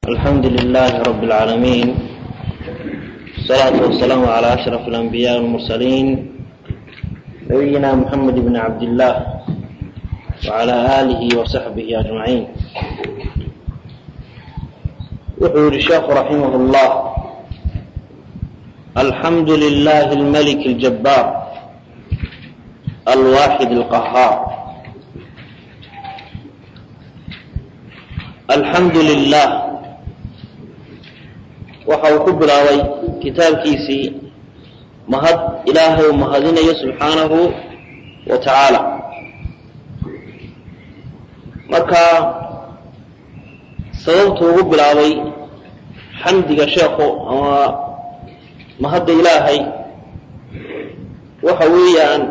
الحمد لله رب العالمين الصلاة والسلام على أشرف الأنبياء والمرسلين نبينا محمد بن عبد الله وعلى آله وصحبه أجمعين وحور الشيخ رحمه الله الحمد لله الملك الجبار الواحد القهار الحمد لله waxa uu ku bilaabay kitaabkiisii mahad ilaahay uu mahadinayo subxaanahu wa tacaala marka sababtu ugu bilaabay xamdiga sheekhu ama mahadda ilaahay waxa weeyaan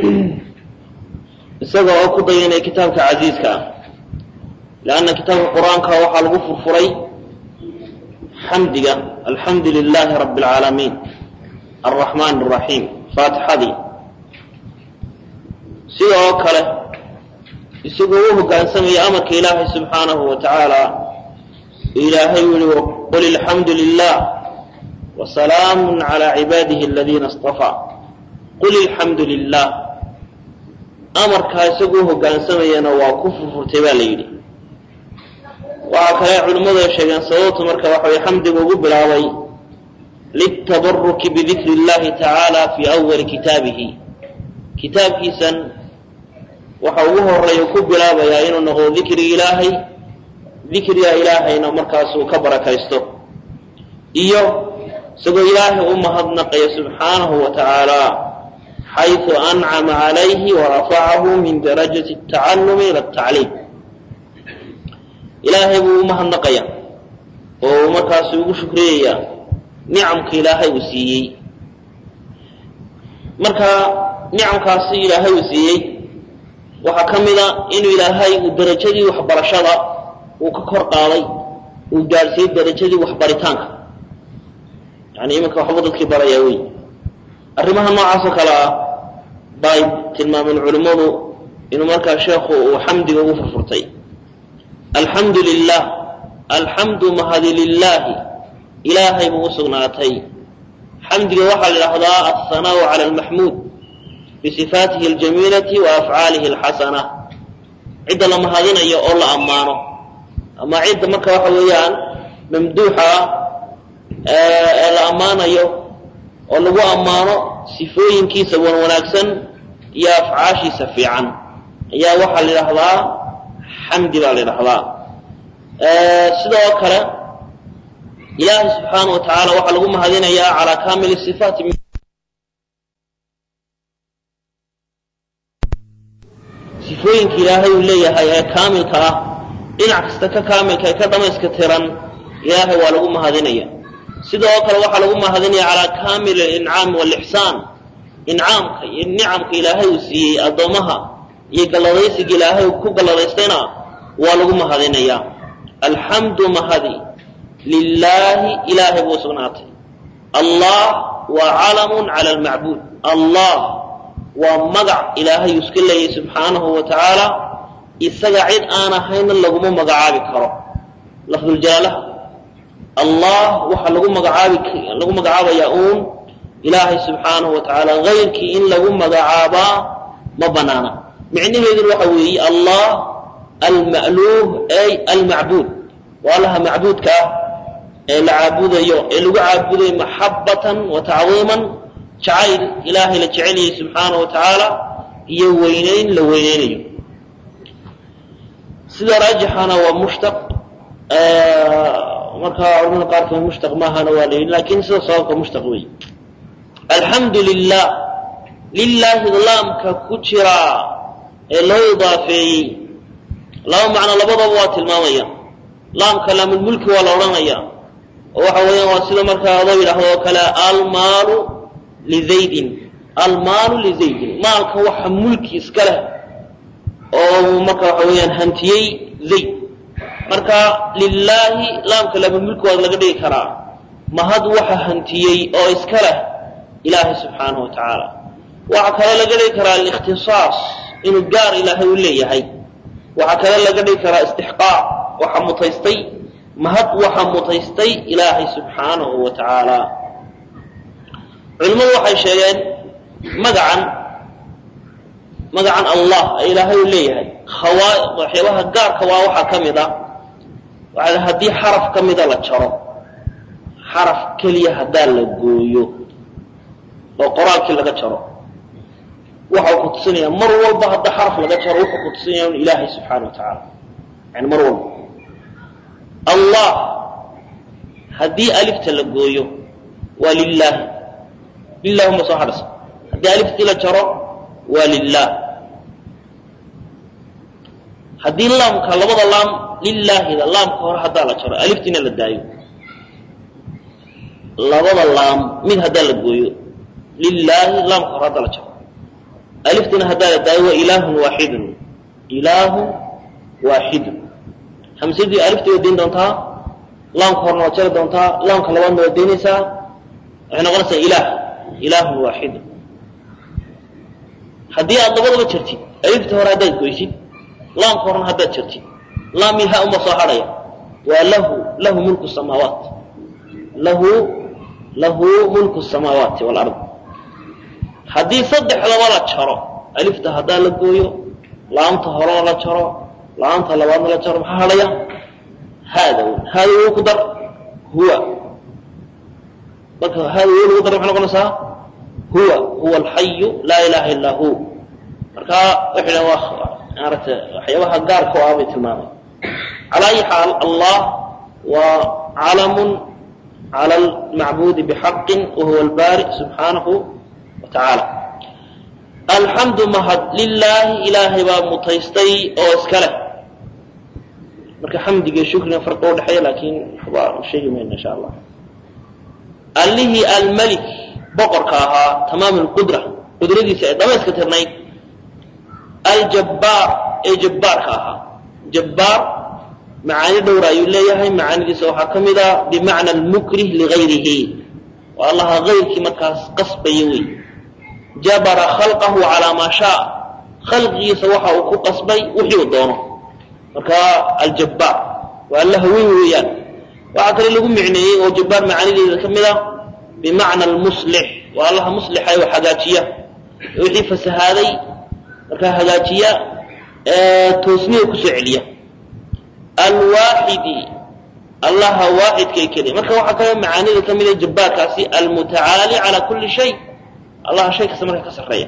isaga oo ku dayanaya kitaabka casiiska ah leanna kitaabka qur-aanka waxaa lagu furfuray xamdiga alxamdu lilaahi rabi اlcaalamiin alraxmaan الraxiim faatixadii sida oo kale isagoo u hoggaansamaya amarka ilaahay subxaanahu wa tacaala ilaahay u yihi qul ilxamdu lilah wasalaamu calى cibaadihi aladiina اصطafaa qul ilxamdu lilah amarkaa isagoo u hoggaansamayana waa ku furfurtay baa la yidhi waxaa kale culimmadu ay sheegeen sababtu marka waxa way xamdiga ugu bilaabay liltabaruki bidikri اllahi tacaala fii awali kitaabihi kitaabkiisan waxa ugu horeeya ku bilaabayaa inuu noqdo dikriga ilaahay dikriga ilaahayna markaasuu ka barakaysto iyo isagoo ilaahay u mahadnaqaya subxaanahu wa tacaala xayثu ancama calayhi warafacahu min darajati الtacalumi ila الtacliim ilaahay buu u mahadnaqaya oo markaasu ugu shukriyayaa nicamka ilaahay uu siiyey marka nicamkaasi ilaahay uu siiyey waxaa ka mida inuu ilaahay uu darajadii waxbarashada uu ka kor qaaday uu gaadhsiiyey darajadii waxbaritaanka yani iminka waxba dadkii barayaa wey arrimaha noocaasoo kale ah bay tilmaameen culimmadu inuu markaa sheekhu uu xamdiga ugu furfurtay alxamdu lilah alxamdu mahadi lilaahi ilaahay buu u sugnaatay xamdiga waxaa la idhahdaa alhanaau cala almaxmuud bisifaatihi aljamiilati wa afcaalihi alxasana cidda la mahadinayo oo la ammaano ama cidda marka waxa weeyaan mamduuxa ah ee la ammaanayo oo lagu ammaano sifooyinkiisa wan wanaagsan iyo afcaashiisa fiican ayaa waxaa la idhahdaa xamdi baa la idhahdaa sidoo kale ilaahay subxaana wa tacaala waxaa lagu mahadinayaa calaa kaamili sifaati sifooyinka ilaahay uu leeyahay ee kaamilka ah dhinac kasta ka kaamilka ee ka dhamayska tiran ilaahay waa lagu mahadinaya sidoo kale waxaa lagu mahadinaya calaa kaamil alincaami waalixsaan incaamka iyo nicamka ilaahay uu siiyey addoommaha iyo galladaysiga ilaahay ku galladaystayna waa lagu mahadinayaa alxamdu mahadi lilaahi ilaahay buu sugnaatay allah waa calamun cala almacbuud allah waa magac ilaahay iska leeyahy subxaanahu wa tacaala isaga cid aan ahayna laguma magacaabi karo lafduljaalaha allah waxaa lagu magacaabi lagu magacaabayaa uun ilaahay subxaanahu wa tacaala hayrkii in lagu magacaabaa ma banaana micnaheeduna waxa weeye allah alma'luuh ay almacbuud waa allaha macbuudka ah ee la caabudayo ee lagu caabudayo maxabatan wa tacdiiman jacayl ilaahay la jeceliyay subxaana wa tacaala iyo weynayn la weyneynayo sida raajixana waa mushtaq markaa culamada qaarkood mushtaq maahana waa la yidhi lakin sida sababka mushtaq wey alxamdu lilah lilaahi laamka ku jiraa ee loo idaafeeyey laba macno labadaba waa tilmaamaya laamka laamulmulki waa la odhanaya oo waxa weeyaan waa sida markaa adoo yidhaahdo oo kale almaalu lizaydin almaalu lizaydin maalka waxa mulki iska leh oo marka waxa weeyaan hantiyey zayd marka lilaahi laamka laamulmulki waa laga dhigi karaa mahad waxa hantiyey oo iska leh ilaahay subxaanahu wa tacaala waxaa kaloo laga dhigi karaa alikhtisaas inuu gaar ilaahay u leeyahay waxaa kale laga dhigi karaa istixqaaq waxa mutaystay mahad waxaa mutaystay ilaahay subxaanahu wa tacaala culimmadu waxay sheegeen magacan magacan allah ee ilaahay uu leeyahay khawaa waxyaabaha gaarka waa waxaa ka mid a waxaa haddii xaraf ka mida la jaro xaraf keliya haddaa la gooyo oo qoraalkii laga jaro waxau ku tusinaya mar walba hadda xaraf laga jaro wuxuu ku tusinaya un ilaahay subxaana wa tacaala yani mar walba allah haddii alifta la gooyo waa lilaahi lilah uma soo hadhaysa haddii aliftii la jaro waa lilah haddii laamka labada laam lilaahida laamka hore haddaa la jaro aliftiina la daayo labada laam mid haddaa la gooyo lilaahi laamka hore haddaa la jaro aliftiina haddaa la daayo waa ilaahun waaxidun ilaahun waaxidun hamsadii aliftii waa dayn doontaa laamka horena waad jari doontaa laamka labaadna waad daynaysaa waxay noqonaysaa ilaah ilaahun waaxidun haddii aad labadaba jartid alifta hore haddaad goysid laamka horena haddaad jartid laam iyo ha uma soo hadhaya waa lahu lahu mulku samaawaat lahu lahu mulku samaawaati walard haddii saddexdaba la jaro alifta haddaa la gooyo laamta horena la jaro laamta labaadna la jaro maxaa hadhaya haada haada wuu ku dar huwa marka haada wuu lagu dar maxay noqonaysaa huwa huwa alxayu laa ilaha illaa hu marka waxay dhahan waa maaragta waxyaabaha gaarka oo ah bay tilmaamay calaa ayi xaal allah waa calamun cala almacbuudi bixaqin wahuwa albaari subxaanahu wa tacaala alxamdu mahad lilaahi ilaahay baa mutaystay oo iska leh marka xamdiga iyo shukriga farqa u dhexeeya laakiin waxba sheegi mayno insha allah allihii almelik boqorka ahaa tamaam lqudra qudradiisa ay dhamayska tirnayd aljabbaar ee jabbaarka ahaa jabbaar macaani dhowra ayuu leeyahay macaanidiisa waxaa ka mid a bimacna almukrih ligayrihi waa allaha gayrkii markaas qasbaya wey jabara khalqahu calaa maa shaa khalqigiisa waxa uu ku qasbay wixii uu doono marka aljabbaar waa allaha weyn weeyaan waxaa kale lagu micneeyey oo jabbaar macaanideeda ka mid a bimacna almuslix waa allaha muslixa oo hagaajiya wixii fasahaaday markaa hagaajiya toosniya kusoo celiya alwaaxidi allaha waaxidkay keliya marka waxaa kale macaanida ka mida jabbaarkaasi almutacaali calaa kulli shay allaha shay kasta marka ka sarreeya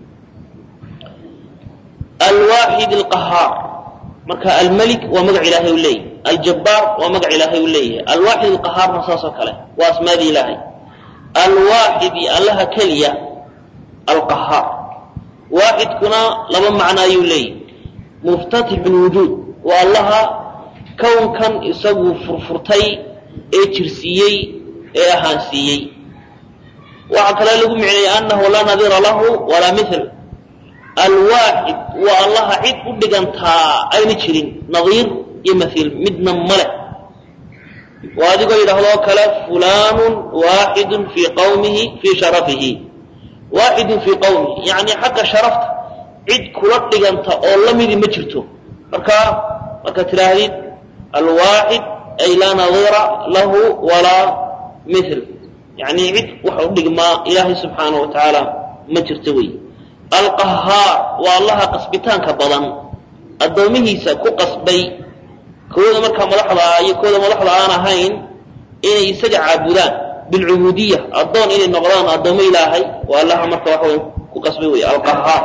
alwaaxid alqahaar marka almelik waa magac ilaahay u leeyahy aljabbaar waa magac ilaahay u leeyahay alwaaxid alqahaarna saas oo kale waa asmaadii ilaahay alwaaxidi allaha keliya alqahaar waaxidkuna laba macno ayuu leeyahy muftatixu lwujuud waa allaha kownkan isagu furfurtay ee jirsiiyey ee ahaansiiyey waxaa kale lagu micneeyey annahu laa nadira lahu walaa mil alwaaxid waa allaha cid u dhigantaa ayna jirin nadiir iyo mahiil midna male waa adigoo yidhahdoo kale fulaanun waaxidun fii qawmihi fii sharafihi waaxidun fii qawmihi yacni xagga sharafta cid kula dhiganta oo la midi ma jirto marka markaad tidhaahdid alwaaxid ay laa nadira lahu walaa mil yani cid wax u dhigmaa ilaahay subxaana wa tacaala ma jirto wey alqahaar waa allaha qasbitaanka badan addoomihiisa ku qasbay kooda markaa madaxda ah iyo kooda madaxda aan ahayn inay isaga caabudaan bilcubuudiya addoon inay noqdaan addoommo ilaahay waa allaha marka waxa wey ku qasbay wey alqahaar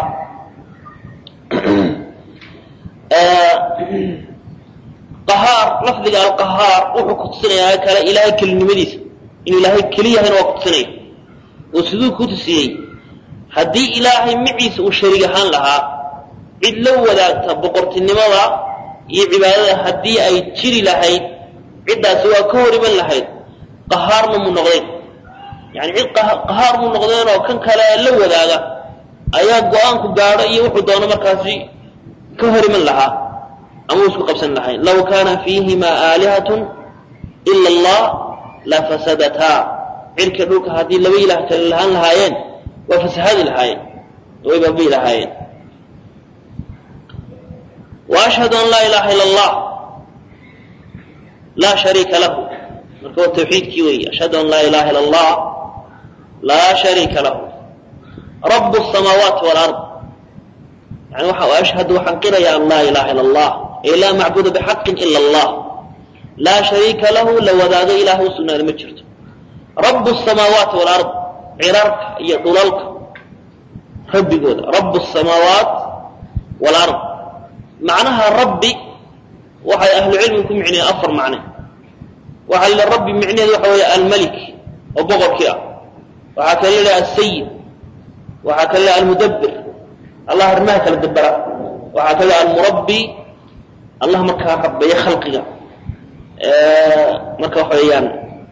qahaar lafdiga alqahaar wuxuu ku tusinayaa kale ilaahay kelinimadiisa inuu ilaahay keliyahayna waa ku tusinaya oo siduu ku tusiyey haddii ilaahay maciisa uu shariig ahaan lahaa cid la wadaagta boqortinimada iyo cibaadada haddii ay jiri lahayd ciddaasi waa ka hor iman lahayd qahaarna mu noqdeen yani cid qahaar mu noqdeen oo kan kale la wadaaga ayaa go-aanku gaadho iyo wuxuu doono markaasi ka hor iman lahaa ama uu isku qabsan lahayn law kaana fiihima aalihatun ila allah lafasadataa cirka dhulka haddii laba ilaah kale lahaan lahaayeen waa fasahaadi lahaayeen way baabi'i lahaayeen wa ashhadu an laa ilaha ila allah laa shariika lahu marka waa tawxiidkii weeye ashhadu an laa ilaha ila allah laa shariika lahu rabu الsamaawaati wاlard yani waxa ashhadu waxaan qiraya an laa ilaha ila allah ee laa macbuda bxaqin ila allah laa shariika lahu la wadaago ilaah u sugnaada ma jirto rabu الsamaawaati wاlard cirarka iyo dhulalka rabbigooda rabu الsamaawaat wاlard macnaha rabbi waxay ahlu cilmigu ku micnayeen afar macne waxaa la rabbi micnaheedu waxa weeye almalik oo boqorkii ah waxaa kale la asayid waxaa kale la almudabbir allah arrimaha kala dabera waxaa kale almurabbi allah markaa rabbeeya khalqiga marka waxa weeyaan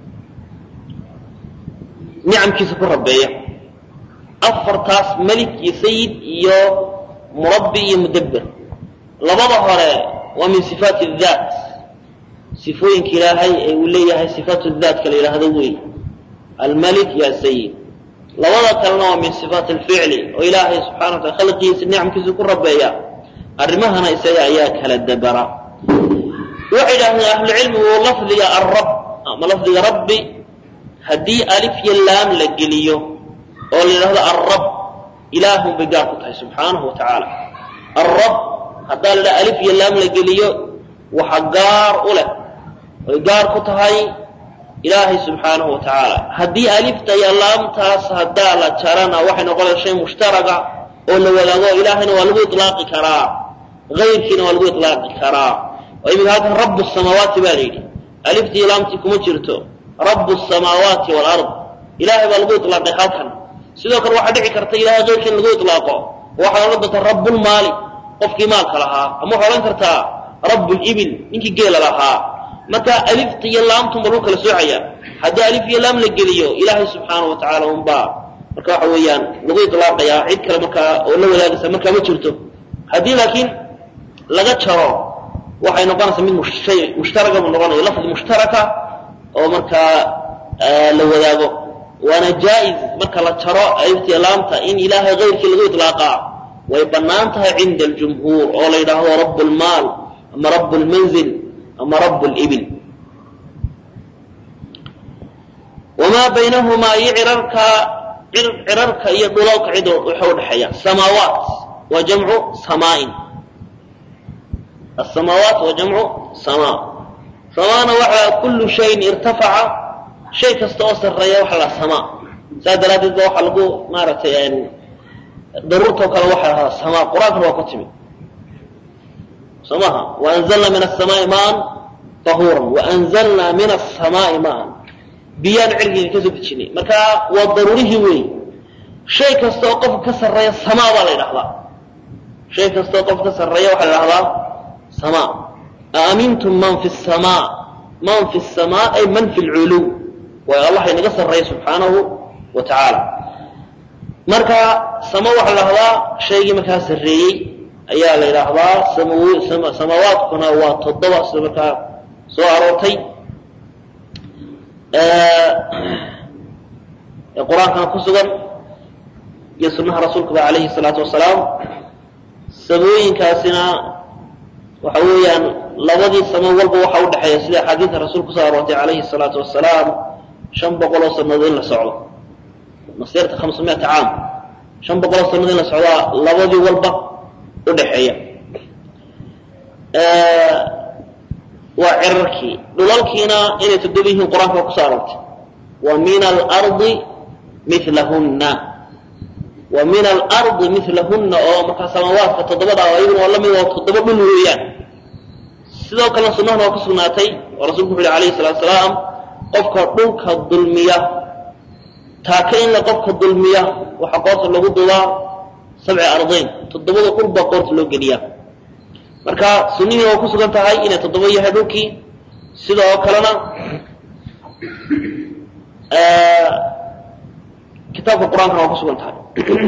nicamkiisa ku rabbeeya afartaas melik iyo sayid iyo murabbi iyo mudabbir labada hore waa min sifaati daat sifooyinka ilaahay ee uu leeyahay sifaatu daatka la yidhaahdo wey almalik iyo asayid labada kalena waa min sifaat alficli oo ilaahay subxana wa taala khalqigiisa nicamkiisa ku rabeeya arrimahana isaga ayaa kala dabara waxay yidhahdeen ahlucilmigu lafdiga arab ama lafdiga rabbi haddii alif iyo laam la geliyo oo la yidhahdo arab ilaahun bay gaar ku tahay subxaanahu wa tacaala arab haddaa la yidhaha alif iyo laam la geliyo waxa gaar u leh oy gaar ku tahay ilaahay subxaanahu wa tacaala haddii alifta iyo laamtaas haddaa la jarana waxay noqonaysa shay mushtaraga oo la wadaago ilaahayna waa lagu ilaaqi karaa ayrkiina waa lagu ilaaqi karaa oo iminka halkan rabu samaawaati baa la yidhi aliftii iyo laamtii kuma jirto rabu samaawaati waalard ilahay baa lagu ilaaqay halkan sidoo kale waxaa dhici karta ilahay keyrkii in lagu ilaaqo waxaad odhan doontaa rabulmaali qofkii maalka lahaa ama waxaa odhan kartaa rabulibil ninkii geela lahaa marka alifta iyo laamtunba lagu kala soocaya haddii alif iyo laam la geliyo ilaahay subxaana wa tacaala unbaa marka waxa weeyaan lagu ilaaqayaa cid kale markaa oo la wadaagaysa markaa ma jirto haddii laakiin laga jaro waxay noqonaysaa mid shay mushtaraga buu noqonaya lafdi mushtaraka oo markaa la wadaago waana jaa-iz marka la jaro alifta iyo laamta in ilaahay kayrkii lagu ilaaqaa way bannaan tahay cinda aljumhuur oo la yidhaahdo rabu lmaal ama rabu lmanzil ama rabu libil wamaa baynahumaa iyo cirarka cirarka iyo dhulalka cid waxa udhexeeya samaawaat waa jamcu samaain asamaawaat waa jamcu samaa samaana waxa kullu shayin irtafaca shay kasta oo sarreeya waxa la samaa saas daraaddeed ba waxaa lagu maaragtay daruurtao kale waxa lahaa samaa qur-aankana waa ku timi soo maha waanzalna min asamaai maan tahuuran waanzalna min asamaai maan biyaan cirgiga ka soo dejinay marka waa daruurihii wey shay kasta oo qofka ka sarreeya samaa baa la ydhahdaa shay kasta oo qofka ka sarreeya waxaa la dhahdaa samaa aamintum man fi samaa man fi samaa ay man fi lculuw waayo allah inaga sarreeya subxaanahu wa tacaala marka sama waxaa la dhahdaa shaygii markaa sarreeyey ayaa la yidhaahdaa samaawaadkuna waa toddoba sida markaa soo aroortay ee qur-aankana ku sugan iyo sunnaha rasuulkaba calayhi salaatu wasalaam samooyinkaasina waxa weeyaan labadii samo walba waxa u dhexeeya sida axaadiida rasuulku kusoo aroortay calayhi salaatu wasalaam shan boqoloo sannadood in la socdo masirta khamsamiata caam shan boqoloo sannadood in la socdaa labadii walba udhexeeya waa cirarkii dhulalkiina inay toddoba yihiin qur-aanka waa kusoo aroortay wa min alardi milahunna wa min alardi milahunna oo markaa samaawaadka toddobada ah iyaguna waa lamid oo toddoba dhul weeyaan sidoo kalena sunnahana waa ku sugnaatay oo rasulku wuxu uhi alayhi salaatu salaam qofka dhulka dulmiya taaka in la qofka dulmiya waxaa qoorta lagu dubaa sabci ardayn toddobada dhul baa qoorta loo geliyaa marka sunihii waa ku sugan tahay inay toddoba yahay dhulkii sidoo kalena kitaabka qur-aankana waa ku sugan tahay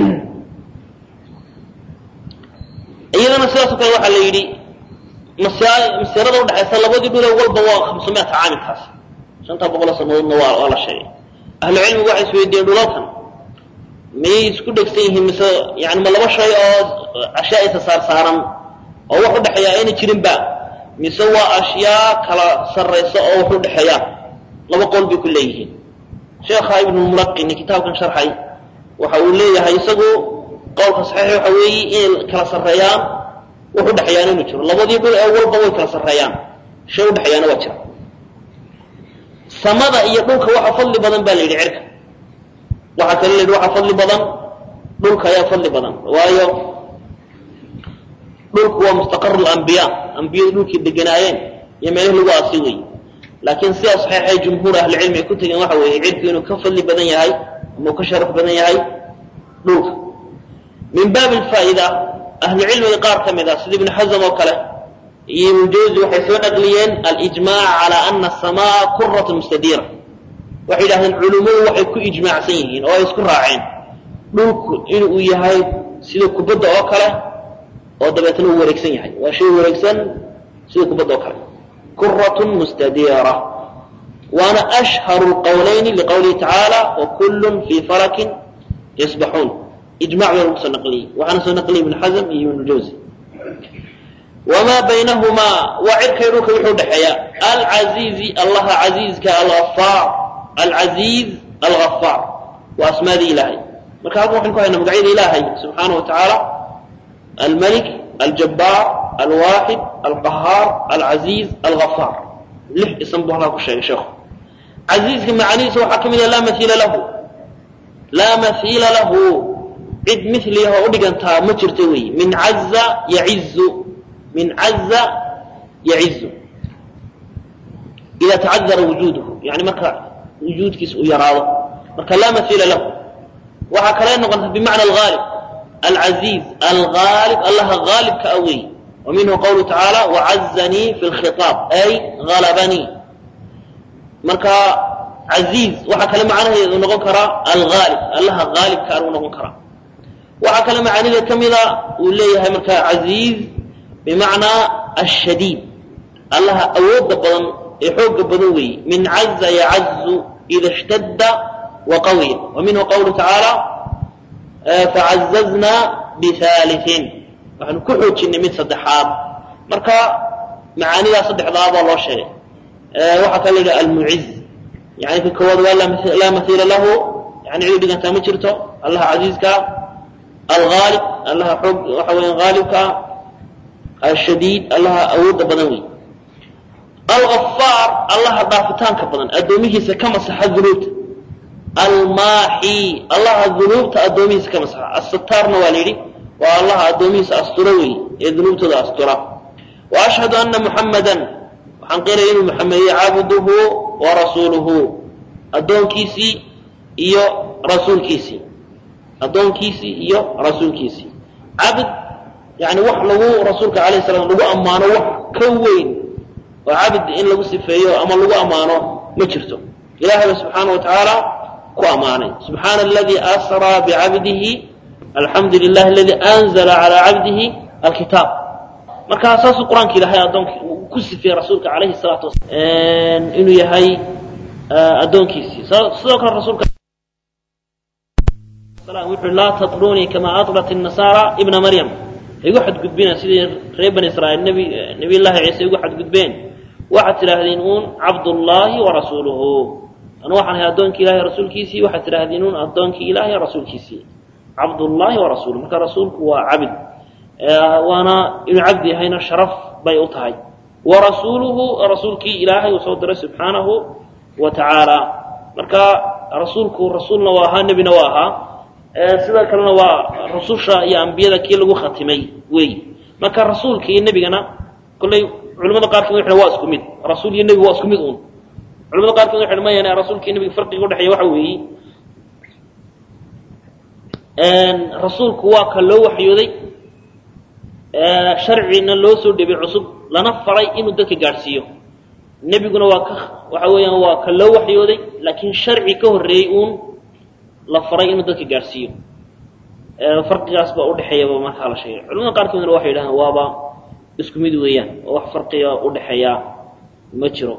iyadana sidaasoo kale waxaa la yidhi masirada udhexaysa labadii dhule walba waa khamsamiata caamilkaas shanta boqoloo sanadoodna waa waa la sheegay ahlu cilmigu waxay isweydiiyeen dhulalkan miyay isku dhegsan yihiin mise yani ma laba shay oo ashyaa isa saar saaran oo wax udhexeeya ayna jirinba mise waa ashyaa kala sarraysa oo wax u dhexeeyaan laba qowl bay ku leeyihiin sheekha ibnulmulaqini kitaabkan sharxay waxa uu leeyahay isagu qowlka saxiix waxa weeye inay kala sarreeyaan wax u dhexeeyaan inuu jiro labadii dhul ee walba way kala sarreeyaan shay u dhexeeyaana waa jira samada iyo dhulka waxa fadli badan baa la yidhi cirka waxaa kale la yidhi waxa fadli badan dhulka ayaa fadli badan waayo dhulku waa mustaqaru lambiyaa ambiyadu dhulkii deganaayeen iyo meelihii lagu aasi wey laakiin sidaa saxiixay jumhuur ahlicilmi ay ku tegeen waxa weeye cirku inuu ka fadli badan yahay ama uu ka sharaf badan yahay dhulka min baabi alfaa'ida ahlucilmiga qaar ka mid ah sida ibnu xasam oo kale iyo ibnu jawzi waxay soo naqliyeen alijmaac cala ana asamaa kurat mustadiira waxay yidhahdeen culummadu waxay ku ijmaacsan yihiin oo ay isku raaceen dhulku inuu yahay sida kubadda oo kale oo dabeetna uu wareegsan yahay waa shay wareegsan sida kubadda oo kale kuratun mustadiira waana ashharu lqowlayni liqowlihi tacaala wakullun fii falakin yasbaxuun ijmac baa lagu soo naqliyey waxaana soo naqliyey ibnu xasm iyo ibnu jawzi wamaa baynahumaa waa cirkay dhulka wuxuu dhexeeya alcaziizi allaha casiizka algafaar alcaziiz algafaar waa asmaadii ilaahay marka halkan waxaynu ku haynaa magacyada ilaahay subxaana wa tacaala almalik aljabbaar alwaaxid alqahaar alcaziiz algafaar lix isan buu halkaa ku sheegay sheekhu casiizka macanihiisa waxaa ka mid ah laa maiila lahu laa maiila lahu cid miliyaho u dhigantaa ma jirto weeye min caza yacizu min caza yacizu ida tacadara wujuuduhu yani marka wujuudkiisa uu yaraado marka laa maiila lahu waxaa kale noqota bimacna algaalib alcaziiz algaalib allaha gaalibka a weeye wa minhu qawluhu tacaala wacazanii fi lkhiaab ay galabanii marka caziiz waxaa kale macnaheedu noqon karaa algaalib allaha gaalibka a uu noqon karaa waxaa kale macaanida ka mida uu leeyahay marka caziiz bimacnaa ashadiid allaha awooda badan ee xooga badan weeye min caza yacazu ida ishtadda waqawiya wa minhu qawluhu tacaala facazaznaa bihaaliin waxaanu ku xoojinay mid saddexaad marka macaanidaa saddexdaabaa loo sheegay waxaa kala yidhi almuciz yani ka koowaad waa laa maiila lahu yani cid u dhigantaa ma jirto allaha casiizka alaalib allaha xoog waxa weya haalibka ashadiid allaha awooda badan wey algafaar allaha dhaafitaanka badan addoomihiisa ka masaxa dunuubta almaaxi allaha dunuubta addoomihiisa ka masaxa asataarna waa la yidhi waa allaha addoomihiisa astura wey ee dunuubtooda astura wa ashhadu ana muxammadan waxaan qiraya inuu muxamediye cabduhu wa rasuuluhu addoonkiisii iyo rasuulkiisii addoonkiisii iyo rasuulkiisii cabd yani wax lagu rasuulka alayh salam lagu ammaano wax ka weyn oo cabd in lagu sifeeyo ama lagu ammaano ma jirto ilahay ba subxaana wa tacaala ku ammaanay subxaana aladii asraa bicabdihi alxamdu lilah aladi anzla calaa cabdihi alkitaab markaa saasuu qur-aanka ilahay addoonk ku sifeeyey rasuulka alayhi salaatu wasalaam inuu yahay addoonkiisii sidoo kale rasuulka wuxuu laa tatrunii kama atrat الnasaara ibna maryam igu xadgudbina sidii reer bani israiil nbi nabiy llaahi ciise igu xadgudbeen waxaad tidhaahdeen uun cabdullaahi warasuuluhu anu waxaan ahay addoonkii ilahay rasuulkiisii waxaad tidhaahdeen uun addoonkii ilaahay rasuulkiisii cabdullaahi warasuuluhu marka rasuulku waa cabd waana inuu cabdi yahayna sharaf bay u tahay warasuuluhu rasuulkii ilaahay uu soo diray subxaanahu wa tacaala marka rasuulku rasuulna waa ahaa nebina waa ahaa sidoo kalena waa rususha iyo ambiyada kii lagu khatimay wey marka rasuulka iyo nebigana kolley culamada qaarkood waxay waa isku mid rasuul iyo nebi waa isku mid uun culamada qaarkood waxay mayaan rasuulka iyo nebiga farqiga udhexeeya waxa weeye rasuulku waa ka loo waxyooday sharcina loo soo dhibay cusub lana faray inuu dadka gaadhsiiyo nebiguna waa ka waxa weeyaan waa ka loo waxyooday laakiin sharci ka horreeyey uun la faray inuu dadka gaadhsiiyo farqigaas baa udhexeeyaba markaa la sheegay culamada qaarkoodna waxay yidhahdeen waaba isku mid weeyaan oo wax farqiga udhexeeya ma jiro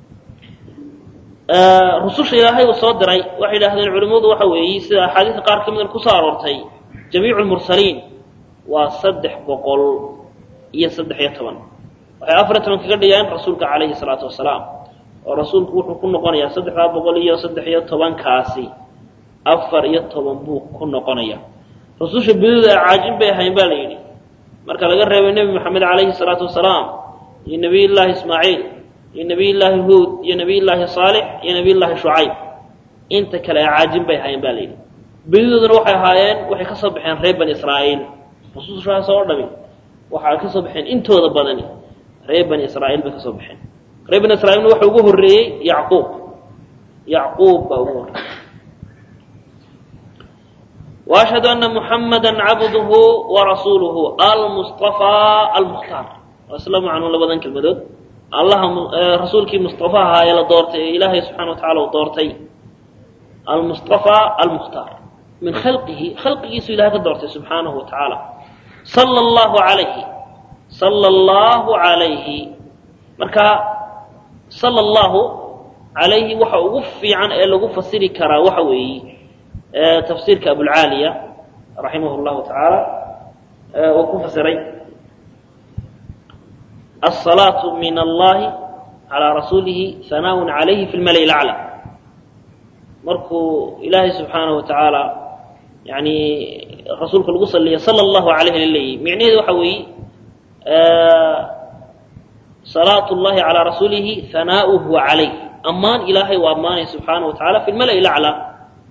rususha ilaahay uu soo diray waxay yidhahdeen culimmadu waxa weeye sida axaadiista qaar ka mida kusoo aroortay jamiicu lmursaliin waa saddex boqol iyo saddex iyo toban waxay afar iyo toban kaga dhigeen rasuulka calayhi salaatu wasalaam oo rasuulku wuxuu ku noqonayaa saddexdaa boqol iyo saddex iyo tobankaasi afar iyo toban buu ku noqonaya rususha bidooda caajin bay ahayn ba la yidhi marka laga reebay nebi maxamed calayhi salaatu wasalaam iyo nebiy llaahi ismaaciil iyo nebiy llaahi huud iyo nebiy llaahi saalix iyo nebiy llaahi shucayb inta kale caajin bay ahayn ba la yidhi bidadooduna waxay ahaayeen waxay ka soo baxeen reer bani israa'iil rusushaas oo dhami waxay ka soo baxeen intooda badani reer bani israa'iil bay ka soo baxeen reer bani israiilna waxa ugu horreeyey yacquub yacquub baa ugu horreeyey وأشهد أن محمدا عبده ورسوله المصطفى المختار وأسلم عنه لبدن كلمدود الله رسولك مصطفى هاي لدورتي إلهي سبحانه وتعالى ودورتي المصطفى المختار من خلقه خلقه سو إلهي دورتي سبحانه وتعالى صلى الله عليه صلى الله عليه مركا صلى الله عليه وحا وفي عن لغو فسري كرا وحا وي تفسيرك أبو العالية رحمه الله تعالى وكو فسري الصلاة من الله على رسوله ثناء عليه في الملأ الأعلى مركو إلهي سبحانه وتعالى يعني رسولك القصة صلى الله عليه للي معنيه وحوي صلاة الله على رسوله ثناؤه عليه أمان إلهي وأمانه سبحانه وتعالى في الملأ الأعلى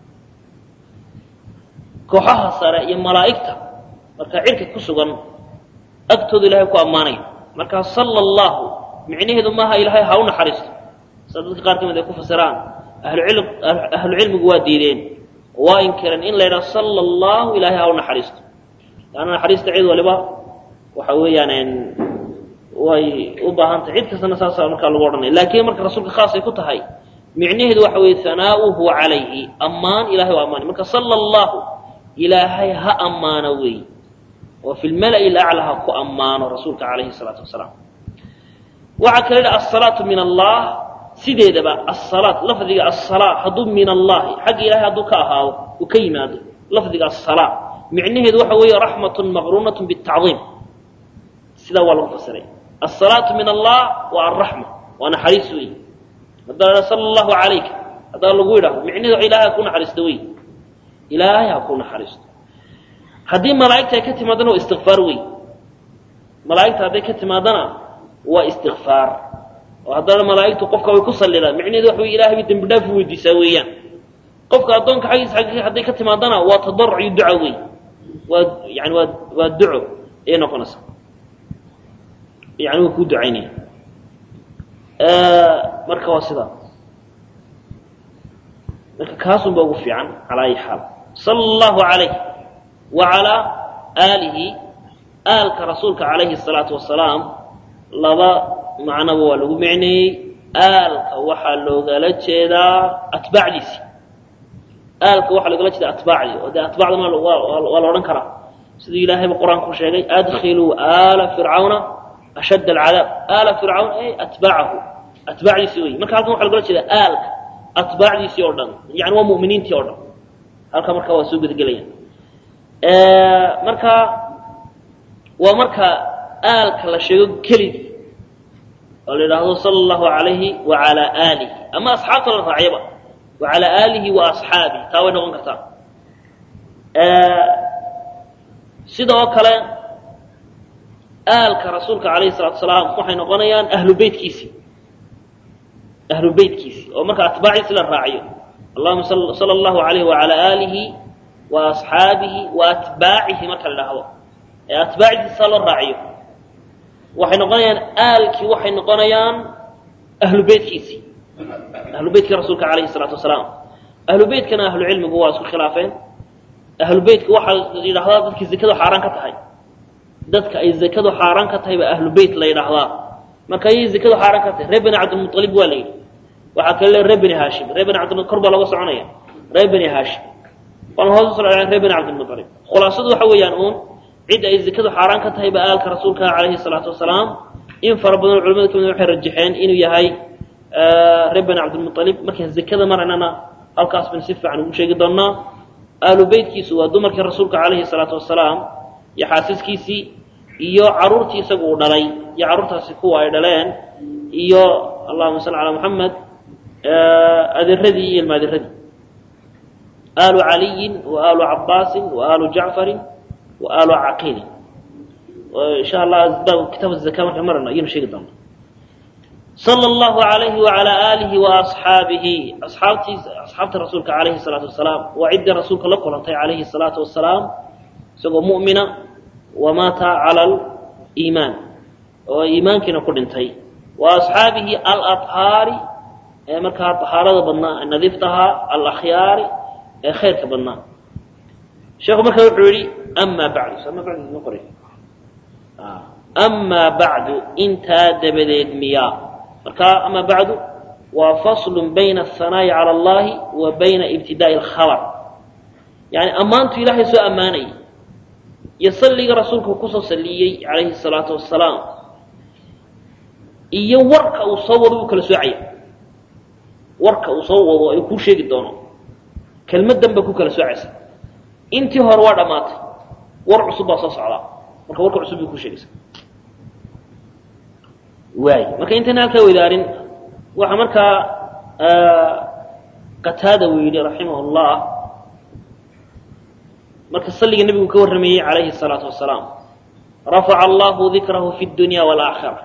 kooxaha sare iyo malaa'igta marka cirka ku sugan agtooda ilahay ku ammaanaya markaa sala allahu micnaheedu maaha ilaahay ha u naxariisto sida dadka qaar ka mid ay ku fasiraan ahlucilm ahlucilmigu waa diideen waa inkireen in la yidhaha sala allahu ilaahay ha u naxariisto laanna naxariista cid waliba waxa weeyaan way u baahan tahay cid kastana saasa markaa lagu odhanaya laakiin marka rasuulka khaas ay ku tahay micnaheedu waxa weeye hanaa'uhu calayhi ammaan ilahay waa ammaanay marka sala allahu ilaahay ha ammaano weey oo fi lmala'i lacla ha ku ammaano rasuulka calayhi salaatu wasalaam waxaa kala yidhi asalaatu min allah sideedaba asalaat lafdiga asalaa hadduu min allahi xagga ilahay hadduu ka ahaado uu ka yimaado lafdiga asalaa micnaheedu waxa weeye raxmatun maqruunatun bitacdiim sidaa waa lagu fasiray asalaatu min allah waa alraxma waa naxariis weey haddaa sala allahu calayka haddaa lagu yidhahdo micnaheedu waxa ilahay ha ku naxariisto wey ilaahay ha ku naxariisto haddii malaa'igta ay ka timaadana waa istikfaar wey malaa'igta hadday ka timaadana waa istikfaar oo haddana malaa'igtu qofka way ku sallidaan micnaheedu waxa wey ilahay bay dembi dhaaf u weydiisaa weeyaan qofka addoonka xaggiisa xaggiisa hadday ka timaadana waa tadarruc iyo duca wey waa yani waa waa duco ayay noqonaysaa yani waa kuu ducaynaya marka waa sidaa marka kaasun ba ugu fiican calaa ayi xaal sala allahu calayh wa calaa aalihi aalka rasuulka calayhi salaatu wasalaam laba macnoba waa lagu micneeyey aalka waxaa loogala jeedaa atbaacdiisi aalka waxaa loogala jeedaa atbaacdii oo dee atbaacdana waa la odhan karaa siduu ilaahayba qur-aanku sheegay adkhiluu aala fircawna ashadd alcadaab aala fircawn ay atbaacahu atbaacdiisi wey marka halkan waxa logala jeedaa aalka atbaacdiisii oo dhan yani waa mu'miniintii oo dhan halka marka waa soo gudagelayaan marka waa marka aalka la sheego keligii oo la yidhaahdo sala allahu alayhi wa calaa aalihi ama asxaabta la raacyaba wa calaa aalihi wa asxaabihi taa way noqon kartaa sidoo kale aalka rasuulka alayhi salatu asalaam waxay noqonayaan ahlu beytkiisii ahlu beytkiisii oo marka atbaaciisi la raaciyo allahuma sala allahu alayhi wacala aalihi wa asxaabihi wa atbaacihi marka la idhaahdo ee atbaacdiisa loo raaciyo waxay noqonayaan aalkii waxay noqonayaan ahlu beytkiisii ahlu beytkii rasuulka alayhi salaatu wasalaam ahlu beytkana ahlu cilmigu waa isku khilaafeen ahlu beytka waxaa la yidhahdaa dadkii zakadu xaaraan ka tahay dadka ay zakadu xaaraan ka tahay baa ahlu beyt la yidhaahdaa marka ayay zakadu xaaraan ka tahay reer bani cabdilmualib waa la yidhi waxaa kale le reer bani haashim reer bani cabdil kor baa looga soconaya reer bani haashim waan hoos usoo dhaceen reer bani cabdilmualib khulaasadu waxa weeyaan uun cid ay zakadu xaaraan ka tahay baa aalka rasuulka calayhi salaatu wasalaam in fara badan culamada kamid waxay rajaxeen inuu yahay reer bani cabdilmualib markaan zakada maraynana halkaas ban si fiican ugu sheegi doonaa ahlu beytkiisu waa dumarkii rasuulka calayhi salaatu wasalaam iyo xaasiskiisii iyo caruurtii isagu uu dhalay iyo carruurtaasi kuwa ay dhaleen iyo allahuma salli calaa moxamed adeeradii iyo ilmaadiradii aalu caliyin wa aalu cabaasin wa aalu jacfarin wa aalu caqiilin insha allah kitaab zaka markaan marayno ayaynu sheegi doona sala allahu alayhi wacalaa aalihi wa asxaabihi asxaabtiisa asxaabta rasuulka calayhi salaatu wasalaam waa ciddii rasuulka la kulantay calayhi salaatu wasalaam isagoo mu'mina wamaata cala aliimaan oo iimaankiina ku dhintay wa asxaabihi alahaari ee markaa tahaarada badnaa nadiiftahaa alakhyaari ee khayrka badnaa sheekhu markaa wuxuu yihi amaa bacdu ama bacdu ma qoray amaa bacdu intaa dabadeed miyaa markaa amaa bacdu waa faslun bayna ahanaa'i cala allahi wa bayna ibtidaa'i alkhabar yani ammaantu ilaahay soo ammaanayay iyo salliga rasuulku kusoo salliyey calayhi salaatu wasalaam iyo warka uu soo wado uu kala soocaya warka uu soo wado ay kuu sheegi doono kelmaddan ba ku kala soocaysa intii hore waa dhammaatay war cusub baa soo socdaa marka warka cusub bay ku sheegaysa waay marka intayna halkaa weydaarin waxaa markaa qataada uu yidhi raximah llah marka salliga nebigu ka warramayey calayhi الsalaatu wasalaam rafaca allahu dikrahu fi اdunya wاlaakhira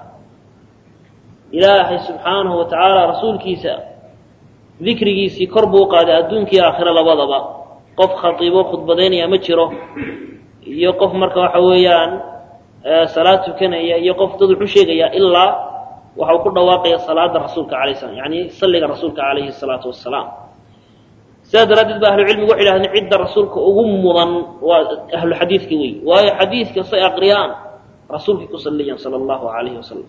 ilaahay subxaanahu wa tacaala rasuulkiisa dikrigiisii kor buu qaaday adduunkii aakhiro labadaba qof khatiibo khudbadaynaya ma jiro iyo qof marka waxa weeyaan salaad tukanaya iyo qof dad wuxu sheegaya ilaa waxa uu ku dhawaaqaya salaada rasuulka alay slam yani salliga rasuulka calayhi الsalaatu wasalaam sidaa daraaddeed ba ahlu cilmigu waxay dhahdeen cidda rasuulka ugu mudan waa ahlu xadiidka wey waayo xadiidka say aqriyaan rasuulkay ku saliyan sala allahu alayhi wasalam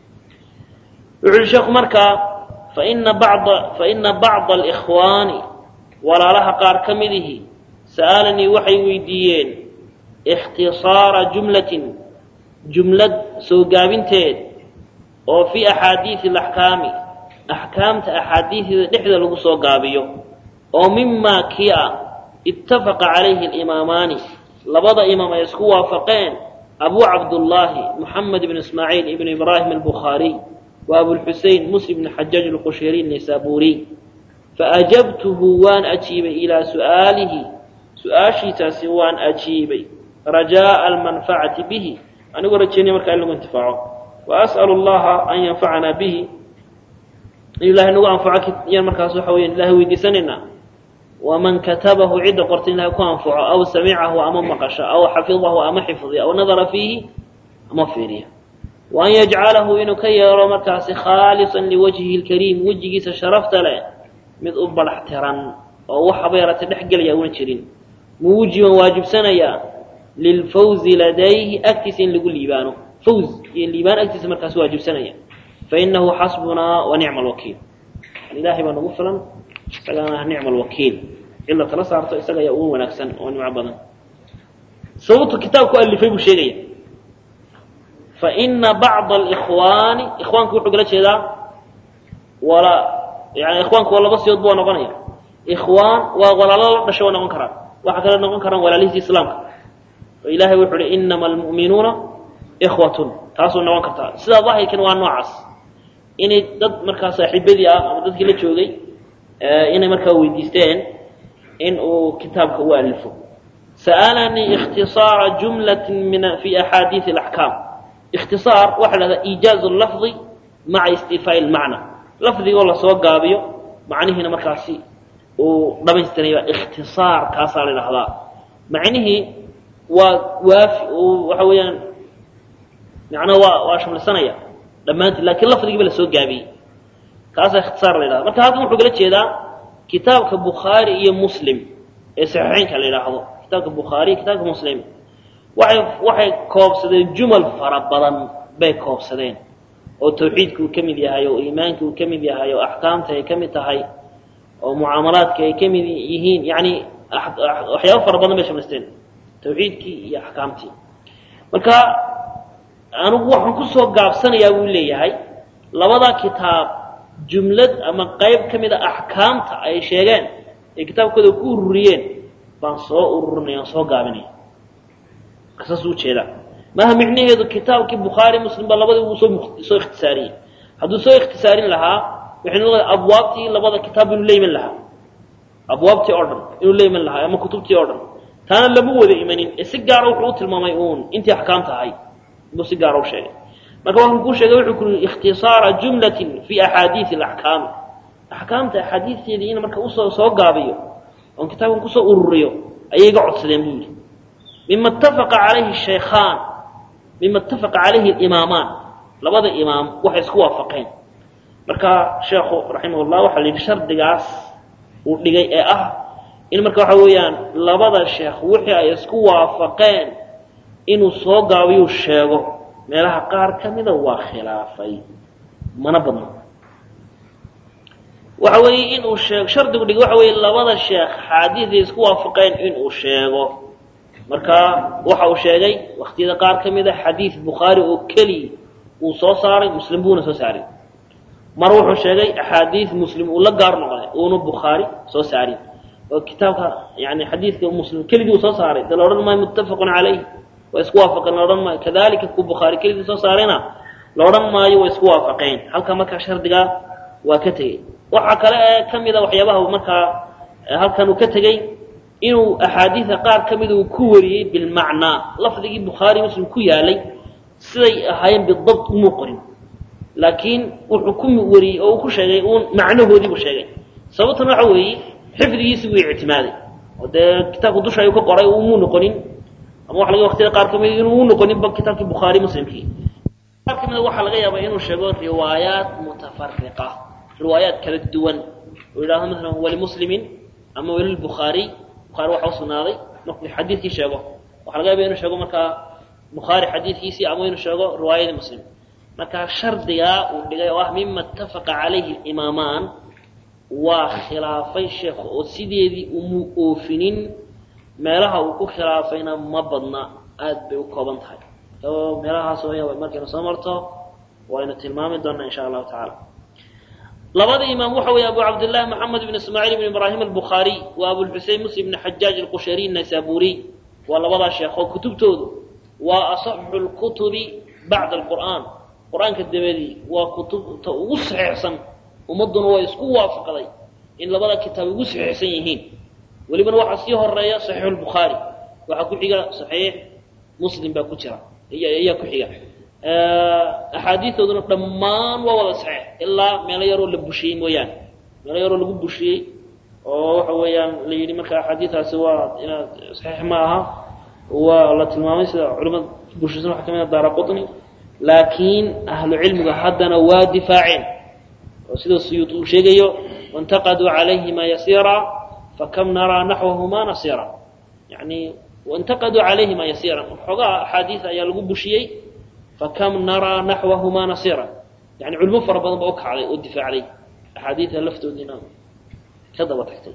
wuxu uhi sheekhu markaa faina bacda faina bacda alikhwaani walaalaha qaar ka midihi sa'aalanii waxay weydiiyeen ikhtisaara jumlatin jumlad soo gaabinteed oo fii axaadiisi alaxkaami axkaamta axaadiisida dhexda lagu soo gaabiyo oo mimaa kii ah ittafaqa calayhi alimaamaani labada imaam ay isku waafaqeen abu cabdullaahi moxamed ibn ismaaciil ibn ibraahim albukhaariy wa abulxusein muslim ibn xajaaj alqushayriy naysaburiy faajabtuhu waan ajiibay ilaa su'aalihi su-aashiisaasi waan ajiibay rajaa'a almanfacati bihi anigoo rajeynaya markaa in lagu intifaaco wa as'alu allaha an yanfacanaa bihi in ilahay nagu anfaco yaan markaas waxa weyan ilahay weydiisanaynaa waman katabahu cidda qorta in ilahay ku anfaco aw samicahu ama maqasha aw xafidahu ama xifdiya aw nadara fiihi ama fiiriya wa an yajcalahu inuu ka yeelo markaasi khaalisan liwajhihi lkariim wejigiisa sharafta leh mid u badax tiran oo waxaba yaratay dhex gelaya una jirin muujiban waajibsanaya lilfawzi ladayhi agtiisa in lagu liibaano fawz iyo liibaan agtiisa markaas waajibsanaya fainahu xasbunaa wa nicma alwakiil ilahay baa nagu filan isagaana nicma alwakiil cid la tala saarto isaga ayaa ugu wanaagsan oo nimco badan sababtu kitaabku alifay buu sheegaya faina bacda alikhwaani ikhwaanku wuxuu kala jeedaa wala yani ikhwaanku waa laba siyood bua noqonaya ikhwaan waa walaalo la dhasho waa noqon karaan waxaa kale noqon karaan walaalihiisa islaamka oo ilahay wuxuu uhi inama almu'minuuna ikhwatun taasuu noqon kartaa sidaa daahirkan waa noocaas inay dad markaa saaxiibadii ah ama dadkii la joogay inay markaa weydiisteen in uu kitaabka u alifo sa'alanii ikhtisaara jumlatin min fi axaadiisi alaxkaam ikhtisaar waxaa la hahdaa iijaazu lafdi maca istifaa'i lmacna lafdigoo lasoo gaabiyo macnihiina markaasi uu dhamaystiraya ikhtisaar kaasaa la idhahdaa macnihii waa waafi waxa weeyaan macnaha waa waa shamlisanaya dhammaantii lakin lafdigiiba lasoo gaabiyey kaasaa ikhtisaar la yidhahda marka halkan wuxuu kala jeedaa kitaabka bukhaari iyo muslim ee saxiixeynka la yidhaahdo kitaabka bukhaari iyo kitaabka muslim waxay waxay koobsadeen jumal fara badan bay koobsadeen oo tawxiidka uu ka mid yahay oo iimaanka uu ka mid yahay oo axkaamta ay ka mid tahay oo mucaamalaadka ay ka mid yihiin yani waxyaaba fara badan bay shamlisteen tawxiidkii iyo axkaamtii marka anigu waxaan kusoo gaabsanayaa buu leeyahay labada kitaab jumlad ama qayb ka mid a axkaamta ay sheegeen ee kitaabkooda ku ururiyeen baan soo ururinaya aan soo gaabinaya saas u jeedaa maaha micnaheedu kitaabkii bukhaari muslim baa labadii uu soo soo ikhtisaariyey hadduu soo ikhtisaarin lahaa waxay noqon abwaabtii labada kitaab inuu la iman lahaa abwaabtii oo dhan inuu la iman lahaa ama kutubtii oo dhan taana lama wada imanin ee si gaara wuxuu u tilmaamay uun intii axkaamta ahayd buu si gaara u sheegay marka waxuu kuu sheegay wuxuu ku yii ikhtisaara jumlatin fi axaadiisi alaxkaami axkaamta axaadiisteedii in marka usoo soo gaabiyo oon kitaabkan kusoo ururiyo ayay iga codsadeen buu yidhi mima ittafaqa calayhi shaykhaan mima ittafaqa calayhi alimaamaan labada imaam waxay isku waafaqeen marka sheekhu raximah llah waxaa la yidhi shardigaas uu dhigay ee ah in marka waxa weeyaan labada sheekh wixii ay isku waafaqeen inuu soo gaabiyuu sheego meelaha qaar ka mida waa khilaafay mana badno waxa weeye inuu sheego shardigu dhigay waxa weeye labada sheekh xaadiiday isku waafaqeen inuu sheego marka waxa uu sheegay waktiyada qaar ka mida xadiid bukhaari oo keliya uu soo saaray muslim buuna soo saaray mar wuxuu sheegay axaadiid muslim uu la gaar noqday uuna bukhaari soo saarin oo kitaabka yani xadiidka muslim keligii uu soo saaray de la odhan maayo muttafaqun calayh waa isku waafaqeen la odhan maayo kadalika ku bukhaari keligii soo saarayna la odhan maayo waa isku waafaqeen halka markaa shardigaa waa ka tegey waxaa kale ee ka mida waxyaabaha markaa halkan uu ka tegey inuu axaadiida qaar ka mida uu ku wariyey bilmacnaa lafdigii bukhaari muslim ku yaalay siday ahaayeen bidabt umuu qorin laakiin wuxuu ku wariyey oo uu ku sheegay uun macnahoodii buu sheegay sababtuna waxa weeye xifdigiisi buu ictimaaday oo dee kitaabku dusha ayuu ka qoray umuu noqonin ama waxa laga waqtiyada qaar ka mida inuu u noqoninba kitaabkii bukhaari muslimkii qaar ka mida waxaa laga yaabaa inuu sheego riwaayaat mutafariqa riwaayaat kala duwan oo yidhahdo masalan walimuslimin ama walilbukhaari bukhaari waxa u sugnaaday markuu xadiidkii sheego waxa laga yaaba inuu sheego markaa bukhaari xadiidkiisii ama inuu sheego riwaayadii muslim marka shardigaa uu dhigay oo ah mima ittafaqa calayhi imaamaan waa khilaafay sheekhu oo sideedii umu oofinin meelaha uu ku khilaafayna ma badna aad bay u kooban tahay oo meelahaas waya markaynu soo marto waynu tilmaami doonaa insha allahu tacaala labada imaam waxa weeye abu cabdillahi maxamed ibn ismaaciil ibn ibraahim albukhaariy wa abulxusein muslim ibn xajaaj alqushariy naysaburiy waa labadaa sheekho kutubtoodu waa asaxu lkutubi bacda alqur'aan qur-aanka dabadii waa kutubta ugu saxiixsan ummadduna waa isku waafaqday in labada kitaab ugu saxiixsan yihiin welibana waxaa sii horeeya saxiixu lbukhaari waxaa ku xiga saxiix muslim baa ku jira ayaa ku xiga axaadiistooduna dhammaan waa wada saxiix ilaa meelo yaroo la bushiyey mooyaane meelo yaroo lagu bushiyey oo waxa weeyaan la yidhi marka axaadiistaasi waa inaad saxiix ma aha waa la tilmaamay sida culimada bushisan waxa kamid a daara qutni laakiin ahlu cilmiga haddana waa difaaceen oo sida suyuud uu sheegayo waintaqaduu calayhima yasiira fakam naraa naxwahuma nasira yani waintaqaduu calayhima yasiira xoogaa axaadiis ayaa lagu bushiyey fakam naraa naxwahuma nasira yani culimo fara badan ba u kacday oo difaacday axaadiida laftoodiina ka daba tagtay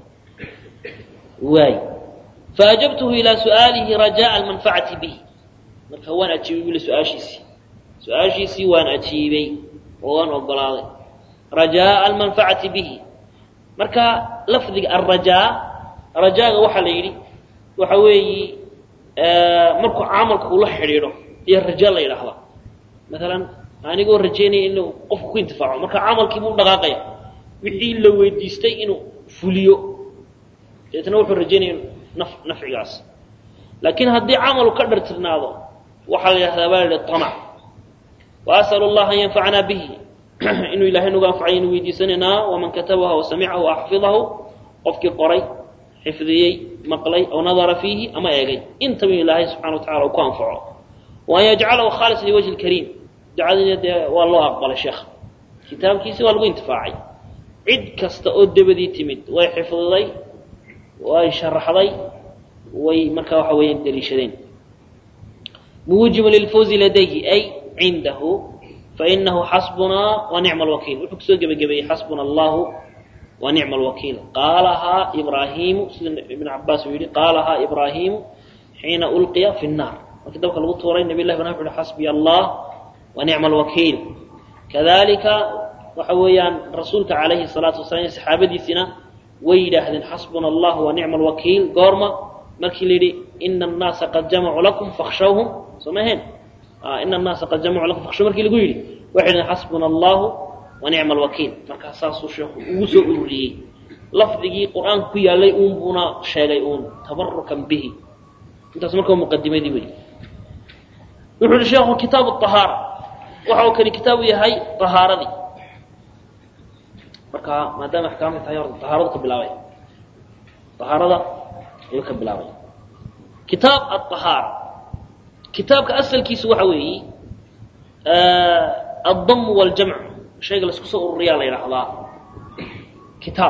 waay faajabtuhu ilaa su'aalihi rajaa almanfacati bihi marka waan ajiibay buli su-aashiisii su-aashiisii waan ajiibay oo waan ogolaaday rajaa almanfacati bihi marka lafdiga alrajaa rajaaga waxaa la yidhi waxa weeyi markuu camalka ula xidhiidho iyo raja la yidhaahdaa maalan anigoo rajaynaya inuu qofku ku intifaaco marka camalkiibuu dhaqaaqaya wixii la weydiistay inuu fuliyo deetna wuxuu rajaynaya naf nafcigaas laakiin haddii camalu ka dhartirnaado waxaa la yidhahdaa baa la yihi amac wa asalu allaha an yanfacanaa bihi inuu ilahay nagu anfacay inu weydiisanaynaa waman katabaha wasamicahu axfidahu qofkii qoray xifdiyey maqlay aw nadara fiihi ama eegay intaba ilaahay subxana wa tacala uu ku anfaco wa an yajcalahu khaalis liwajhi lkariim ducadiina dee waa loo aqbalay sheekha kitaabkiisi waa lagu intifaacay cid kasta oo debadii timid way xifdiday way sharaxday way markaa waxa weeyaan daliishadeen muujibun lilfawzi ladayhi ay cindahu fainahu xasbunaa wa nicma alwakiil wuxuu kusoo gebagabeeyey xasbuna allahu wa nicma alwakiil qaalahaa ibraahimu sida ibn cabaas uu yihi qaalahaa ibraahimu xiina ulqiya fi nnaar markii dabka lagu tuuray nabiy llahi ibrahim wuxu uhi xasbiya allah wa nicma alwakiil kadalika waxa weeyaan rasuulka calayhi salaatu wasalaam iyo saxaabadiisina way yidhaahdeen xasbuna allah wa nicma alwakiil goorma markii la yidhi ina annaasa qad jamacuu lakum fakhshawhum soo ma ahayn ina annaasa qad jamacu lakum fakhshu markii lagu yidhi waxay dhahen xasbuna allahu wa nicma alwakiil markaa saasuu sheekhu ugu soo ururiyey lafdigii qur-aanka ku yaalay uun buuna sheegay uun tabarukan bihi intaas markaa muqadimadii wey wuxuu yihi sheekhu kitaabu ahaara waxa uu kani kitaabu yahay ahaaradii marka maadaama axkaamta tahay horta ahaaradu ka bilaabay ahaarada ayuu ka bilaabay kitaab aahaara kitaabka asalkiisu waxa weeye addam waljamc shayga laisku soo ururiyaa la yidhaahdaa kitaab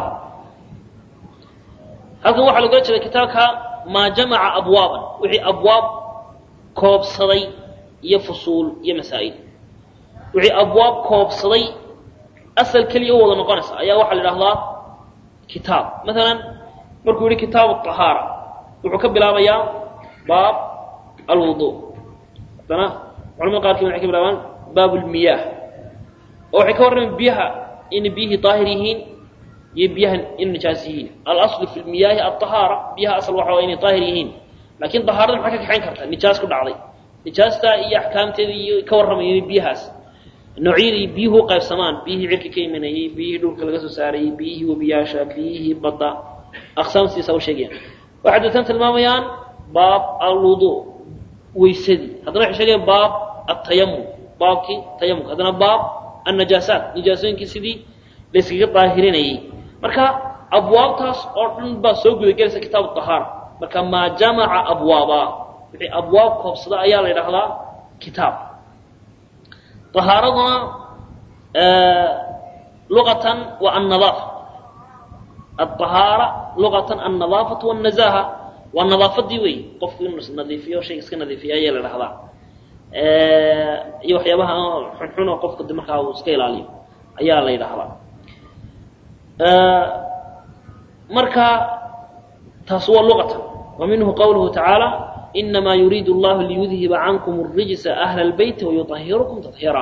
halkan waxaa logala jeeda kitaabka maa jamaca abwaaban wixii abwaab koobsaday iyo fusuul iyo masaa'il wixii abwaab koobsaday asal keliya u wada noqonaysa ayaa waxaa la idhahdaa kitaab maalan markuu yihi kitaabu ahaara wuxuu ka bilaabayaa baab alwudu haddana culamada qaarkiin waxay ka bilaabaan baab lmiyaah oo waxay ka warramaan biyaha inay biyihii daahir yihiin iyo biyaha in nijaas yihiin alaslu fi lmiyaahi aahaara biyaha asal waxa waa inay daahir yihiin laakiin dahaarada maxaa ka kaxayn karta nijaas ku dhacday nijaastaa iyo axkaamteeda iyo ka warramayay biyahaas noocyadii biyuhu qaybsamaan biyihii cirka ka imanayey biyihii dhulka laga soo saarayey biyihii webiyaasha biyihii badda aqsaamtiisa u sheegayaan waxay deetan tilmaamayaan baab alwudu weysadii haddana waxay sheegayaan baab atayamum baabkii tayamumka haddana baab annajaasaat nijaasooyinkii sidii layskaga daahirinayey marka abwaabtaas oo dhan baa soo gudagelaysa kitaabu ahaara marka maa jamaca abwaaba wixii abwaab koobsada ayaa la yidhaahdaa kitaab ahaaraduna luqatan waa annadaafa aahaara luqatan annadaafatu wاnazaha waa nadaafadii wey qofku inuu isnadiifiyo shayga iska nadiifiya ayaa la dhahdaa iyo waxyaabaha xunxun oo qofka markaa uu iska ilaaliyo ayaa la yidhaahdaa marka taas waa luqatan wa minhu qawluhu tacaala inamaa yuriidu allahu liyudhiba cankum الrijsa ahla اlbeyti wayuطahirukum tahiira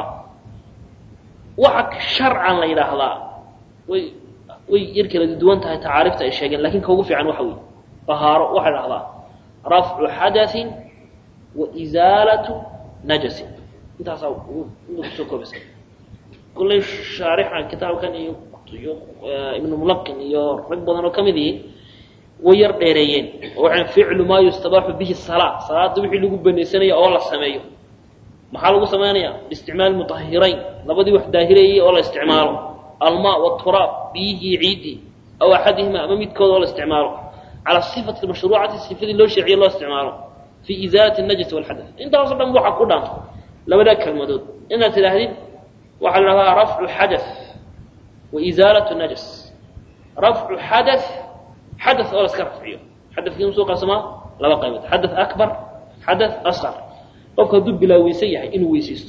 waxa sharcan la yidhaahdaa way way yar kala duwan tahay tacaarifta ay sheegeen lakin ka ugu fiican waxa wey ahaaro waxaa dhahdaa rafcu xadaثin wa izaalatu najasin intaasaa kusoo koobaysa kullay shaarixa kitaabkan iyo iyo ibnu mulaqin iyo rag badan oo ka mid yihiin way yar dheereeyeen oo waxaan ficlu maa yustabaaxu bihi salaa salaada wixii lagu banaysanaya oo la sameeyo maxaa lagu samaynaya biisticmaali mutahirayn labadii wax daahirayay oo la isticmaalo almaa wturaab biyihii ciidii aw axadihima ama midkooda oo la isticmaalo calى صifati mashruucati sifadii loo sheeciye loo isticmaalo fii izaalati najasi wاlxadaث intaaso dhan waxaa ku dhaanta labadaa kelmadood inaad tidhaahdid waxaa la dhahdaa rafcu xadaث wa izaalatu najas rafcu xadaث xadaث oo la iska rafciyo xadakii usoo qaybsamaa laba qaybood xadaث akbar xadaث asqar qofku hadduu bilaa weyse yahay inuu weysaysto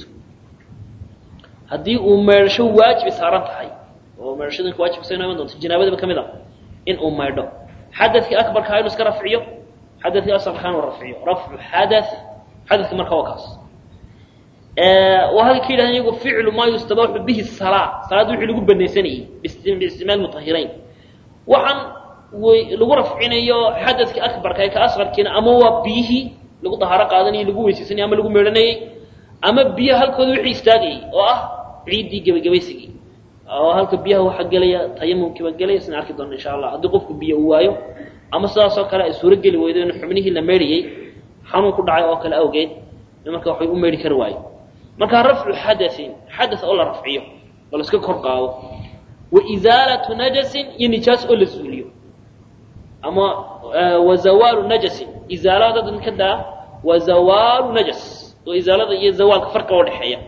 haddii uu meedhasho waajibi saaran tahay oo meedhashadinka wajibka sa iman doonto janaabadaba ka mid a in uu maydho xadakii akbarkaa inuu iska rafciyo xadakii asqarkaa inuu rafciyo rafcu xadaث xadaki marka waa kaas waa halka ka yidhahdeen iyagu ficlu maa yustabaaxu bihi salaa salaadda wixii lagu banaysanayey biisticmaal mutahirayn waxaan wy lagu rafcinayo xadadkii akbarka ee ka asqarkiina ama waa biyihii lagu dahaaro qaadanayay lagu weysaysanayay ama lagu meedhanayey ama biyaha halkooda wixii istaagayay oo ah ciiddii gebagabaysigii oo halka biyaha waxaa gelaya tayamumkiiba gelaya sina arki doona insha allah haddii qofku biyo uu waayo ama sidaas oo kale ay suuro geli weydo in xubnihii la meedhayey xanuun ku dhacay oo kale awgeed marka waxbay u meedhi kari waayo marka rafcu xadain xada oo la rafciyo oo la iska kor qaado wa izaalatu najasin iyo nijaas oo la suuliyo ama wa zawaalu najasin izaalada dad ka daa wa zawaalu najas oo izaalada iyo zawaalka farqa oo dhexeeya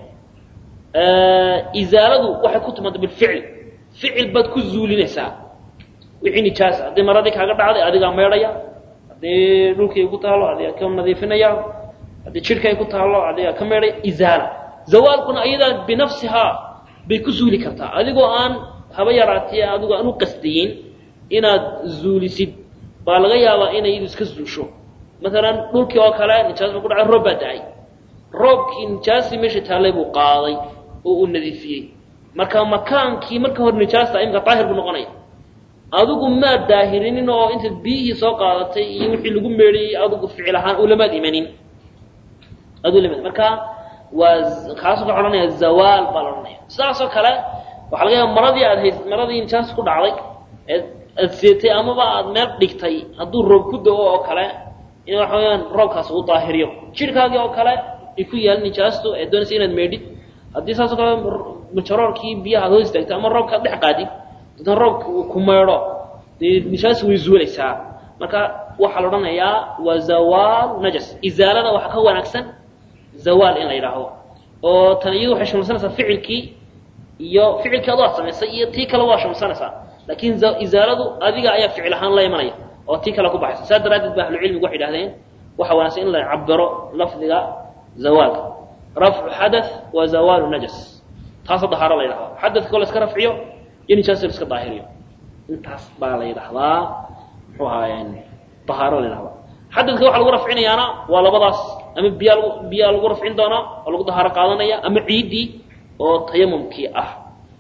izaaladu waxay ku timaada bilficil ficil baad ku zuulinaysaa wixii nijaasa haddii maradii kaaga dhacday adigaa meedhaya haddii dhulkii ku taalo adigaa ka nadiifinaya haddii jidhkay ku taalo adigaa ka meedhaya izaala zawaalkuna ayadaa binafsihaa bay ku zuuli kartaa adigoo aan haba yaraatee adigoo aan u qasdayin inaad zuulisid baa laga yaabaa inay iyadu iska zuusho maalan dhulkii oo kale nijaas ba ku dhacay roob baa da-ay roobkii nijaastii meesha taallay buu qaaday oo uu nadiifiyey marka makaankii marka hore nijaasta imika daahir buu noqonaya adigu maad daahirinin oo intaad biyihii soo qaadatay iyo wixii lagu meedhayey adigu ficil ahaan ulamaad imanin aduu lamid marka waa kaasoo ka odhanaya zawaal baa la odhanaya sidaasoo kale waxaa laga yaaba maradii aad hays maradii nijaas ku dhacday eed aad seetay amaba aad meel dhigtay hadduu roob ku da-o oo kale in waxa weyaan roobkaas uu daahiriyo jidhkaagii oo kale ay ku yaal nijaastu ee doonaysa inaad meedhid haddii saasoo kale majaroorkii biyaha ad hoos istaagtay ama roobkaad dhex qaadid dadan roobka uu ku meedho dee nijaas way zuulaysaa marka waxaa la odhanayaa waa zawaal najas izaalada waxaa ka wanaagsan zawaal in la yidhaahdo oo tan iyadu waxay shamsanaysaa ficilkii iyo ficilkii adu aad samaysay iyo tii kale waa shamsanaysaa laakiin izaaladu adiga ayaa ficil ahaan la imanaya oo tii kale ku baxaysa saas daraaddeed ba ahlucilmigu waxay idhahdeen waxa wanaagsan in la cabiro lafdiga zawaalka rafcu xadath wa zawaalu najas taasa dahaaro la yidhahdaa xadadka oo la iska rafciyo iyo nijaasa la iska daahiriyo intaas baa la yidhahdaa muxuu ahaayeen dahaaro la yidhahdaa xadadka waxa lagu rafcinayaana waa labadaas ama biyaa lagu biyaa lagu rafcin doonaa oo lagu dahaaro qaadanaya ama ciiddii oo tayamumkii ah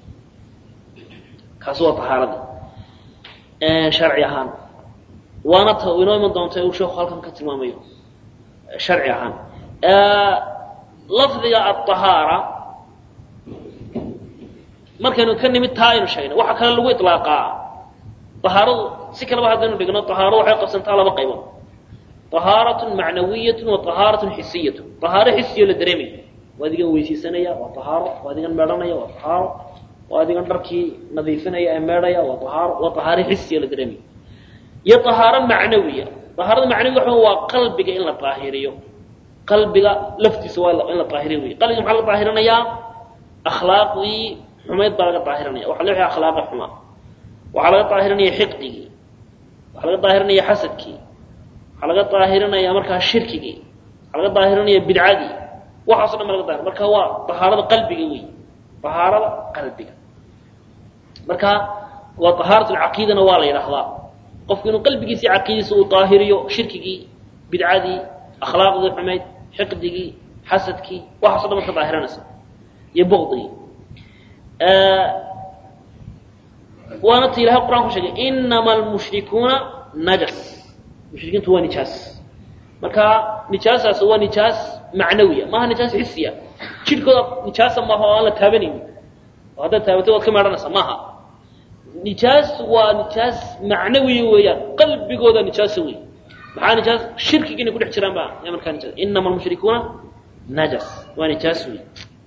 kaasi waa tahaaradii sharci ahaan waana ta inoo iman doonta uu sheeku halkan ka tilmaamayo sharci ahaan lafdiga aلطahaara markaynu ka nimid taa aynu sheegna waxaa kale lagu iطlaaqaa طahaaradu si kaleba haddaynu dhigno طahaaradu waxay qabsantaa laba qaybood طahaaraة macnawiyaة wa طahaaraة xisiyaة طahaaro xisiyo la dareemay waa adigan weysaysanaya waa طahaaro waa adigan meedhanaya waa طahaaro waa adigan dharkii nadiifinaya ee meedhaya waa ahaaro waa طahaaro xisiyo la dareemay iyo طahaaro macnawiya طahaarada macnawiga waxa waa qalbiga in la طaahiriyo qalbiga laftiisa waa in la طaahiriyo wey qalbiga maxaa laga طaahirinayaa akhlaaqdii xumayd baa laga طaahirinaya waxa la wixii akhlaaqa xumaa waxaa laga طaahirinaya xiqdigii waxaa laga طaahirinaya xasadkii waxaa laga طaahirinaya markaa shirkigii waxaa laga طaahirinaya bidcadii waxaaso dhan ba laga daahir marka waa طahaarada qalbiga wey طahaarada qalbiga marka waa طahaaraة اcaqiidana waa la yidhaahdaa qofku inuu qalbigiisa iyo caqiidadiisa uu طaahiriyo shirkigii bidcadii akhlaaqdii xumayd xiqdigii xasadkii waxaaso dhan marka daahiranaysa iyo bugdigii waana ta ilahay quraan ku sheegay inama almushrikuuna najas mushrikiintu waa nijaas marka nijaasaas waa nijaas macnawiya maaha nijaas xisiya jidhkooda nijaasa maaha oo aan la taabanaynin oo haddaad taabatay waad ka meedhanaysaa maaha nijaas waa nijaas macnawiya weeyaan qalbigooda nijaasa wey maxaa nijaas shirkiga inay ku dhex jiraan ba ya markaa nijaas inama almushrikuuna najas waa nijaas wey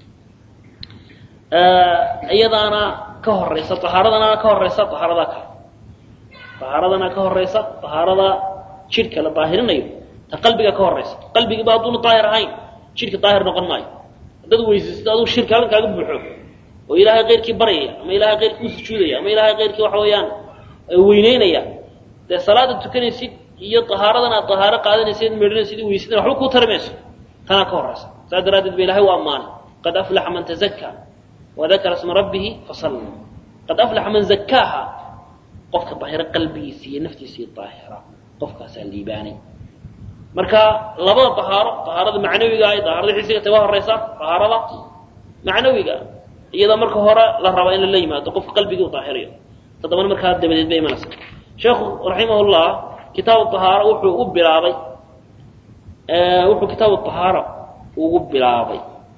iyadaana ka horeysa ahaaradana ka horeysa ahaarada kale ahaaradana ka horeysa ahaarada jidhka la daahirinayo ta qalbiga ka horeysa qalbigiiba hadduuna daahir ahayn jidhka daahir noqon maayo haddaad weysaysto aduu shirka halkan kaaga buuxo oo ilaahay keyrkii baryaya ama ilaahay keyrkii u sujuudaya ama ilaahay keyrkii waxa weeyaan weyneynaya dee salaada tukanaysid iyo ahaaradan aad ahaaro qaadanaysid meedhanaysid weysadana waxba kuu tari mayso tanaa ka horeysa saas daraaddeed ba ilahay u ammaanay qad aflaxa man tazakka wadakara sma rabbihi fasalla qad aflaxa man zakkaaha qofka daahiro qalbigiisa iyo naftiisii daahira qofkaasaa liibaanay marka labada dahaaro dahaarada macnawiga iyo dahaarada xisiga ta waa horeysa dahaarada macnawiga iyada marka hore la raba in lala yimaado qofka qalbigii u daahirayo toddobana markaa dabadeed bay imanaysa sheekhu raximahullah kitaabu dahaaro wuxuu u bilaabay wuxuu kitaabu dahaaro ugu bilaabay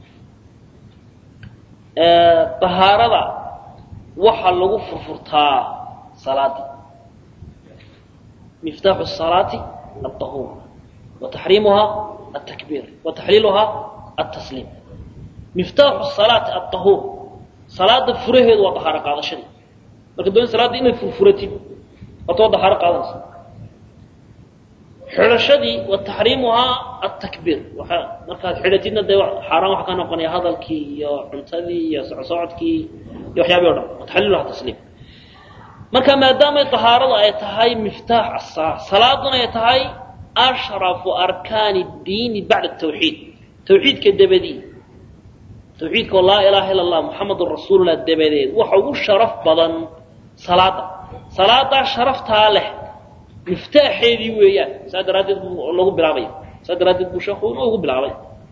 dahaarada waxaa lagu furfurtaa salaadii miftaaxu salaati aلطahuur wa taxriimuhaa aلtakbiir wa taxliiluhaa aلtasliim miftaaxu salaati aلطahuur salaada furaheedu waa dahaaro qaadashadii marka doon salaadda inaad furfuratid waata waa dahaaro qaadanaysa xidhashadii wa taxriimuhaa atakbiir waa markaad xidhatidna dee xaaraan waxa ka noqonaya hadalkii iyo cuntadii iyo socsocodkii iyo waxyaabii o dhan wataxliiluha tasliim marka maadaamay tahaaradu ay tahay miftaax asalaa salaaduna ay tahay ashrafu arkaani اdiini bacda tawxiid tawxiidka dabadii tawxiidka oo laa ilaha ila اllah muxamadun rasuulullah dabadeed waxa ugu sharaf badan salaada salaadaa sharaftaa leh miftaaxeedii weeyaan saa daraaddeed buu lagu bilaabaya saa daraaddeed buu sheekhu inuu ugu bilaabay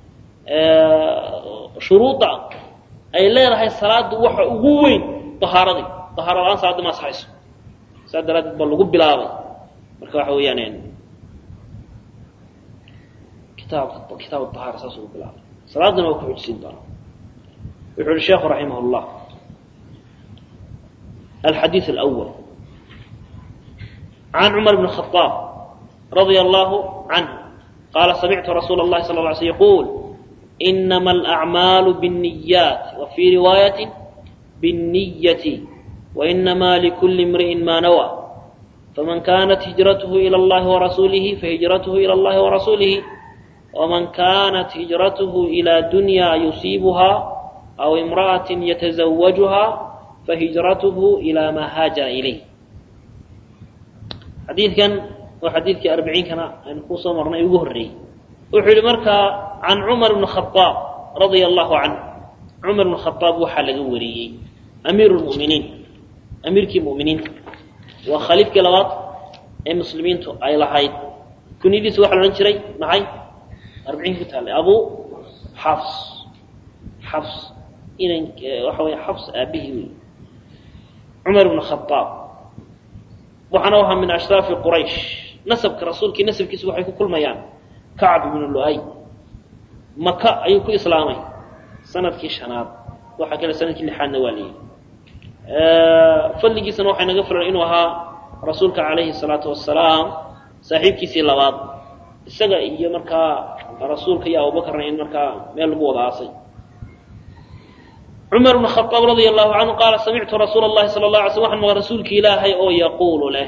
shuruudda ay leedahay salaada waxa ugu weyn ahaaradii ahaaro la-aan salaadda ma asaxayso saa daraaddeed baa lagu bilaabay marka waxa weeyaan kitaabka kitaab ahaara saas ugu bilaabay salaadana waa ku xujisiin doonaa wuxuu uhi sheekhu raximah اllah alxadiiث اlأwl can cumar bn الخaطاab radia allahu canh qaala samictu rasuula اllahi sal ه ly slm yquul inama alأcmaalu bالniyaat wa fii riwaayati bالniyati wainama likuli imri'in ma nawى faman kanat hijrathu ilى اllahi warasuulihi fahijrathu ilى اllahi warasuulihi wman kanat hijrathu ilى dunya yusiibuha aw imra'aة yataزawajuha fahijrathu ilى ma haajara ilayh xadiidkan waa xadiidkii arbiciinkana aynu ku soo marnay ugu horreeyey wuxuu yihi markaa can cumar bn khaaab radia allahu canh cumar bn khaaab waxaa laga wariyey amiiru lmuminiin amiirkii muminiinta waa khaliifkii labaad ee muslimiintu ay lahayd kunyadiisa waxa la odhan jiray maxay arbiciin ku taallay abu xafs xafs inan waxa wey xafs aabihii wey cumar bn khaaab waxaana ahaa min ashraafi quraysh nasabka rasuulkii nasabkiisu waxay ku kulmayaan kacb ibnu lu'ay maka ayuu ku islaamay sanadkii shanaad waxaa kale sanadkii lixaadna waa leeyihi fadligiisana waxay naga filan inuu ahaa rasuulka calayhi salaatu wasalaam saaxiibkiisii labaad isaga iyo markaa rasuulka iyo abubakarna in markaa meel lagu wada aasay cumar bn khaaab radia allahu canhu qaala samictu rasuula اllahi sala la alay sl waxaan maqan rasuulki ilaahay oo yaquulu leh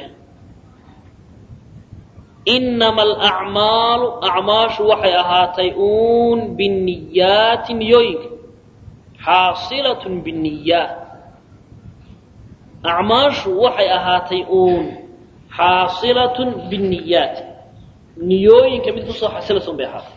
inama alacmaalu acmaashu waxay ahaatay uun biniyaati niyooyinka xaasilat biniyaat acmaashu waxay ahaatay uun xaasilatun biniyaat niyooyinka mid kusoo xasilaysun bay ahaatay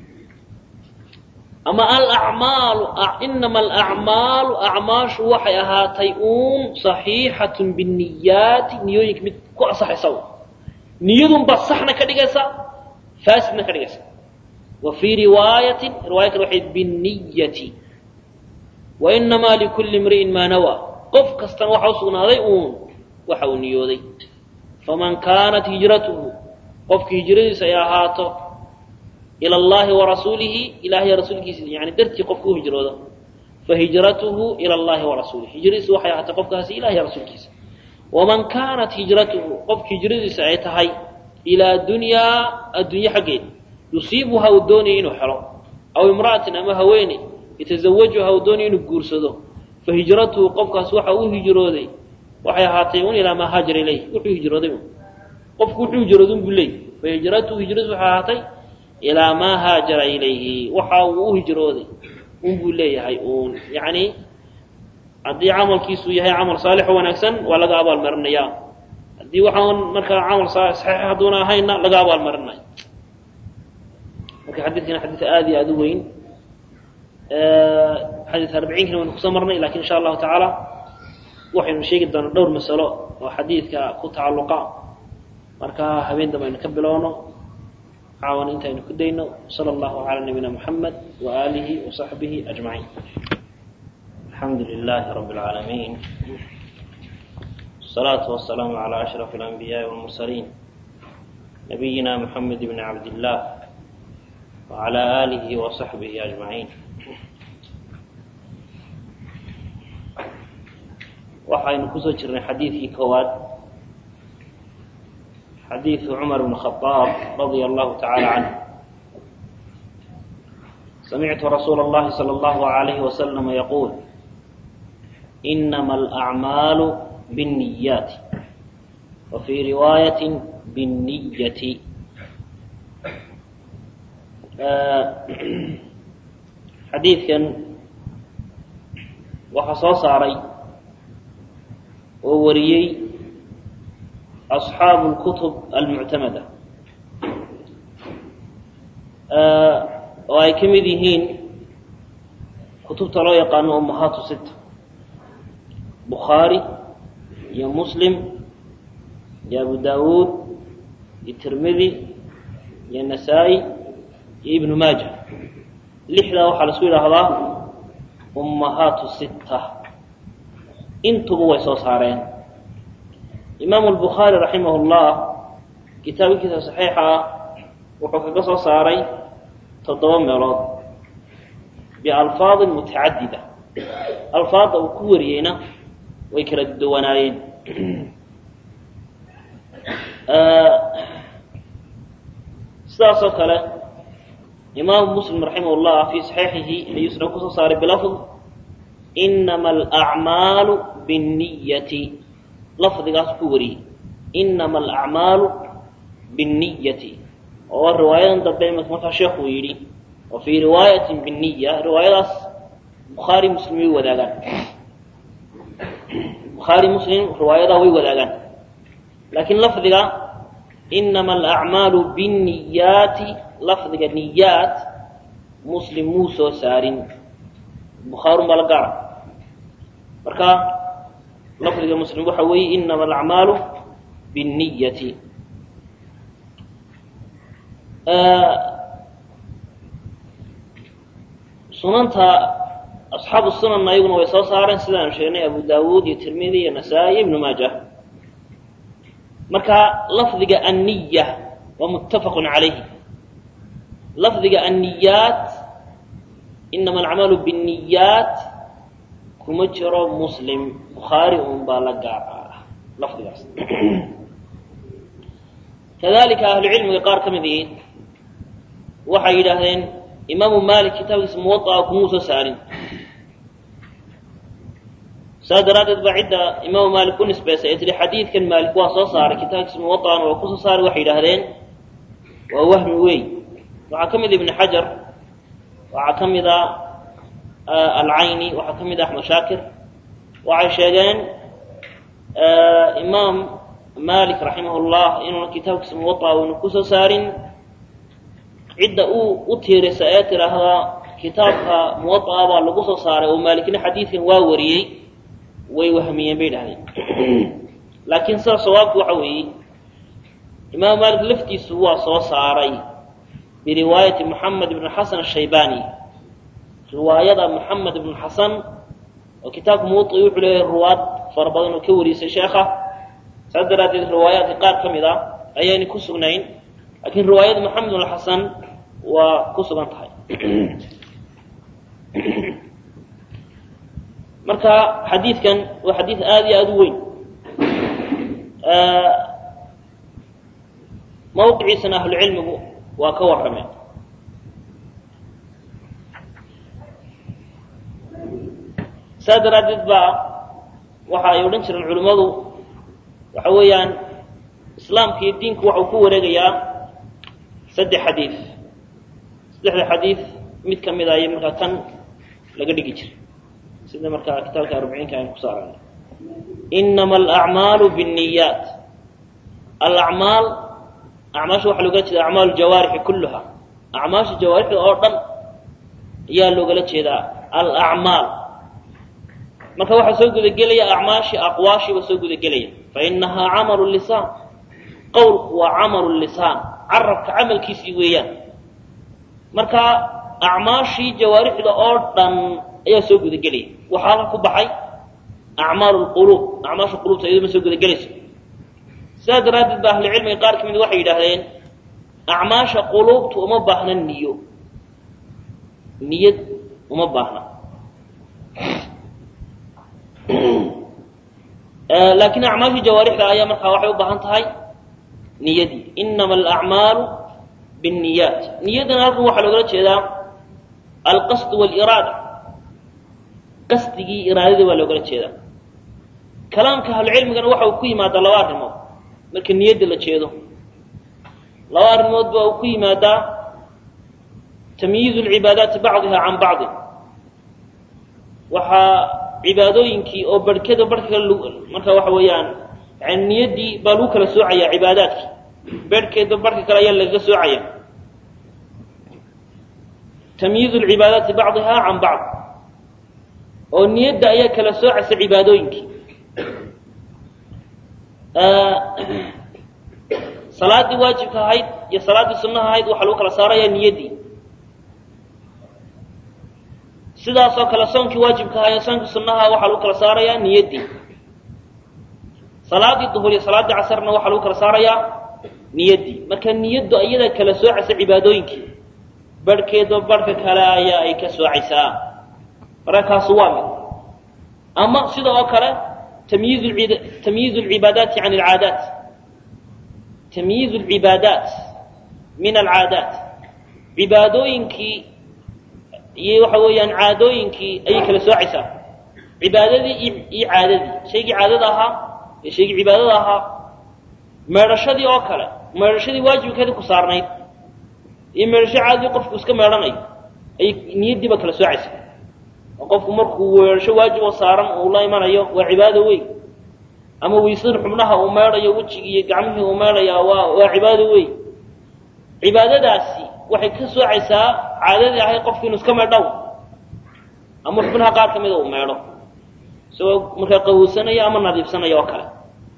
ama alacmaalu inama alacmaalu acmaashu waxay ahaatay uun saxiixatun biniyaati niyooyinka mid ku asaxaysa niyadunbaa saxna ka dhigaysa faasidna ka dhigaysa wa fii riwaayatin riwaaya kale waxay binniyati wa inamaa likulli imri'in maa nawaa qof kastana waxa u sugnaaday uun waxa uu niyooday faman kaanat hijratuhu qofkii hijradiisa ay ahaato ila allahi warasuulihi ilahiy rasuulkiisa yani dartii qofka u hijrooda fahijratuhu ila allahi warasuulihi hijradiisu waxay ahaatay qofkaasi ilahiy rasuulkiisa waman kaanat hijratuhu qofka hijradiisa ay tahay ilaa dunyaa addunye xaggeed yusiibuha uu doonaya inuu xelo aw imra'atin ama haweene yatazawajuha uu doonaya inuu guursado fahijratuhu qofkaas waxa uu hijrooday waxay ahaatay un ilaa maa haajara ilayh wuxuu hijrooday un qofku wuxuu hijrooday un buu leey fahijratuhu hijradiisu waxay ahaatay ilaa maa haajara ilayhi waxa uu u hijrooday un buu leeyahay uun yacni haddii camalkiisu yahay camal saalix oo wanaagsan waa laga abaalmarinayaa haddii waxaan markaa camal saxiix hadduuna ahaynna laga abaalmarinayo marka xadiidkana xadiid aada iyo aada u weyn xadiid arbiciinkana waynu kusoo marnay lakin insha allahu tacaala waxaynu sheegi doonaa dhowr masalo oo xadiidka ku tacalluqa marka habeen dambe aynu ka bilowno caawan intaynu ku dayno sala allahu calaa nabiyina muxamed wa aalihi wa saxbihi ajmaciin alxamdu lilahi rabbi اlcaalamiin wasalaatu wasalaamu calaa ashraf alanbiyaai walmursaliin nabiyina muxamed bni cabdillah wacalaa aalihi wa saxbihi ajmaciin waxaynu kusoo jirnay xadiidkii koowaad xadiiثu cmar bn khaaab radia allahu tacaala canh samictu rasuula اllahi salى اllahu alayhi waslama yaquul inama alacmaalu biاnniyaati wa fii riwaayati biاnniyati xadiidkan waxaa soo saaray oo wariyey أصxaabu اlkutub almuctamada oo ay ka mid yihiin kutubta loo yaqaano umahaatu sita bukhaari iyo muslim iyo abu dawuud iyo tirmidi iyo nasaa-i iyo ibnu maaja lixdaa waxaa la isku yidhaahdaa ummahaatu sita intuba way soo saareen imaamu albukhaari raximah llah kitaabkiisa saxiixa ah wuxuu kaga soo saaray toddoba meelood bialfaadin mutacadida alfaadda uu ku wariyeyna way kala duwanaayeen sidaas oo kale imaamu muslim raximah llah fii saxiixihi ayuu isna kusoo saaray bilafd inama alacmaalu binniyati lafdigaas ku wariyey inama alacmaalu binniyati oo riwaayadan dambe imika markaa sheekuu yidhi wa fii riwaayatin binniya riwaayadaas bukhaari muslim way wadaagaan bukhaari muslim riwaayadaa way wadaagaan laakiin lafdiga inama alacmaalu binniyaati lafdiga niyaat muslim muu soo saarin bukhaarun baa la gaara marka lafdiga muslim waxa weeye inama alacmaalu binniyati sunanta asxaabu sunanna ayaguna way soo saareen sidaanu sheegnay abu dawuud iyo tirmidi iyo nasaa-i ibnu maaja marka lafdiga anniya waa muttafaqun calayhi lafdiga anniyaat inama alacmaalu binniyaat kuma jiro muslim bukhaari un baa la gaar ah lafdigaas kadalika ahlucilmiga qaar ka mid ihi waxay yidhaahdeen imaamu malik kitaabkiisa muwaaa kumuu soo saarin saas daraaddeed baa cidda imaamu maalik u nisbaysay ee tihi xadiidkan maalik waa soo saaray kitaabkiisa muwaana waa kusoo saaray waxay yidhaahdeen waa wahmi wey waxaa ka mid a ibni xajar waxaa ka mid a alcayni waxaa ka mid a axmed shaakir waxay sheegeen imaam malik raximah llah inuuna kitaabkiisa muwaaa uuna kusoo saarin cidda uu u tiirisa ee tidhaahdaa kitaabka muwaaa baa lagu soo saaray oo maalikna xadiidkan waa wariyey way wahmiyeen bay dhahdeen laakiin sida sawaabku waxa weeye imaam maalik laftiisu waa soo saaray biriwaayati moxamed ibn xasan ashaybani riwaayada moxamed ibn xasan oo kitaabka muwai wuxuu leeyahay ruwaad fara badan oo ka warisay sheekha saas daraaddeed riwaayaadka qaar ka mid a ayayna ku sugnayn laakiin riwaayada moxamed ibn xasan waa ku sugan tahay marka xadiidkan waa xadiid aada iyo aada u weyn mawqiciisana ahlucilmigu waa ka warrameen saa daraaddeed baa waxa ay odhan jireen culimmadu waxa weeyaan islaamka iyo diinku waxau ku wareegayaa saddex xadiid saddexda xadiid mid ka mid a iyo markaa kan laga dhigi jiray sida markaa kitaabka arbiciinka aynu kusoo aragnay inama alacmaalu binniyaat alacmaal acmaasha waxaa loogala jeeda acmaal jawaarixi kulluha acmaasha jawaarixda oo dhan ayaa loogala jeedaa alacmaal marka waxaa soo gudagelaya acmaashii aqwaashiiba soo gudagelaya fainahaa camalu lisaan qowlku waa camalu lisaan carabka camalkiisii weeyaan marka acmaashii jawaarixda oo dhan ayaa soo gudagelaya waxaa halka ku baxay acmaal lquluub acmaasha qulubta iyado ma soo gudagelayso sidaas daraaddeed ba ahlucilmiga qaar ka mid waxay yidhaahdeen acmaasha quluubta uma baahna niyo niyad uma baahna laakiin acmaashii jawaarixda ayaa markaa waxay u baahan tahay niyadii inama alacmaalu binniyaat niyadana halkan waxaa loogala jeedaa alqasd wliraada qasdigii iraadadii baa loogala jeedaa kalaamka ahlucilmigana waxa uu ku yimaadaa laba arrimood marka niyadda la jeedo laba arrimood baa uu ku yimaadaa tamyiizu lcibaadaati bacdiha can bacdi waxaa cibaadooyinkii oo barhkeda barhka kale marka waxa weeyaan yani niyaddii baa lagu kala soocayaa cibaadaadkii berhkeeda barhka kale ayaa lagaga soocaya tamyiizu lcibaadaati bacdiha can bacd oo niyadda ayaa kala soocaysa cibaadooyinkii salaaddii waajibka ahayd iyo salaaddii sunnaha ahayd waxaa lagu kala saarayaa niyaddii sidaasoo kale soonkii waajibka ahaa iyo soonkii sunnaha waxaa lagu kala saarayaa niyaddii salaaddii duhur iyo salaaddii casarna waxaa lagu kala saarayaa niyaddii marka niyaddu iyada kala soocaysa cibaadooyinkii barhkeedba barhka kale ayaa ay ka soocaysaa marka kaasu waa mid ama sida oo kale tamyiiz tamyiiz alcibaadaati can alcaadaat tamyiiz alcibaadaat min alcaadaat cibaadooyinkii iyo waxa weeyaan caadooyinkii ayay kala soocaysaa cibaadadii iyo caadadii shaygii caadada ahaa iyo shaygii cibaadada ahaa meedhashadii oo kale meedhashadii waajibkeedii ku saarnayd iyo meedhasho caadadii qofku iska meedhanayo ayay niyaddiiba kala soocaysaa oo qofku markuu weedhasho waajib oo saaran uu la imanayo waa cibaado weyn ama weysada xubnaha uu meedhayo wejigii iyo gacmihii uu meedhaya waa waa cibaado weyn cibaadadaasi waxay ka soocaysaa caadadii ahayd qofku inuu iska meedhow ama xubnaha qaar ka mida uu meedho isagoo markaa qawowsanaya ama nadiifsanaya oo kale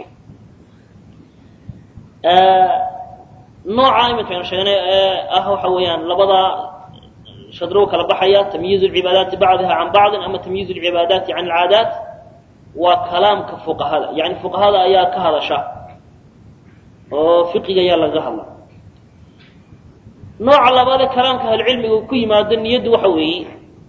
nooca iminkaynu sheegnay ee ah waxa weeyaan labada shadrow kala baxaya tamyiiz lcibaadaati bacdiha can bacdin ama tamyiiz lcibaadaati can alcaadaat waa kalaamka fuqahada yani fuqahada ayaa ka hadasha oo fiqiga ayaa lagaga hadla nooca labaadee kalaamka ahlucilmiga ku yimaado niyaddu waxa weeye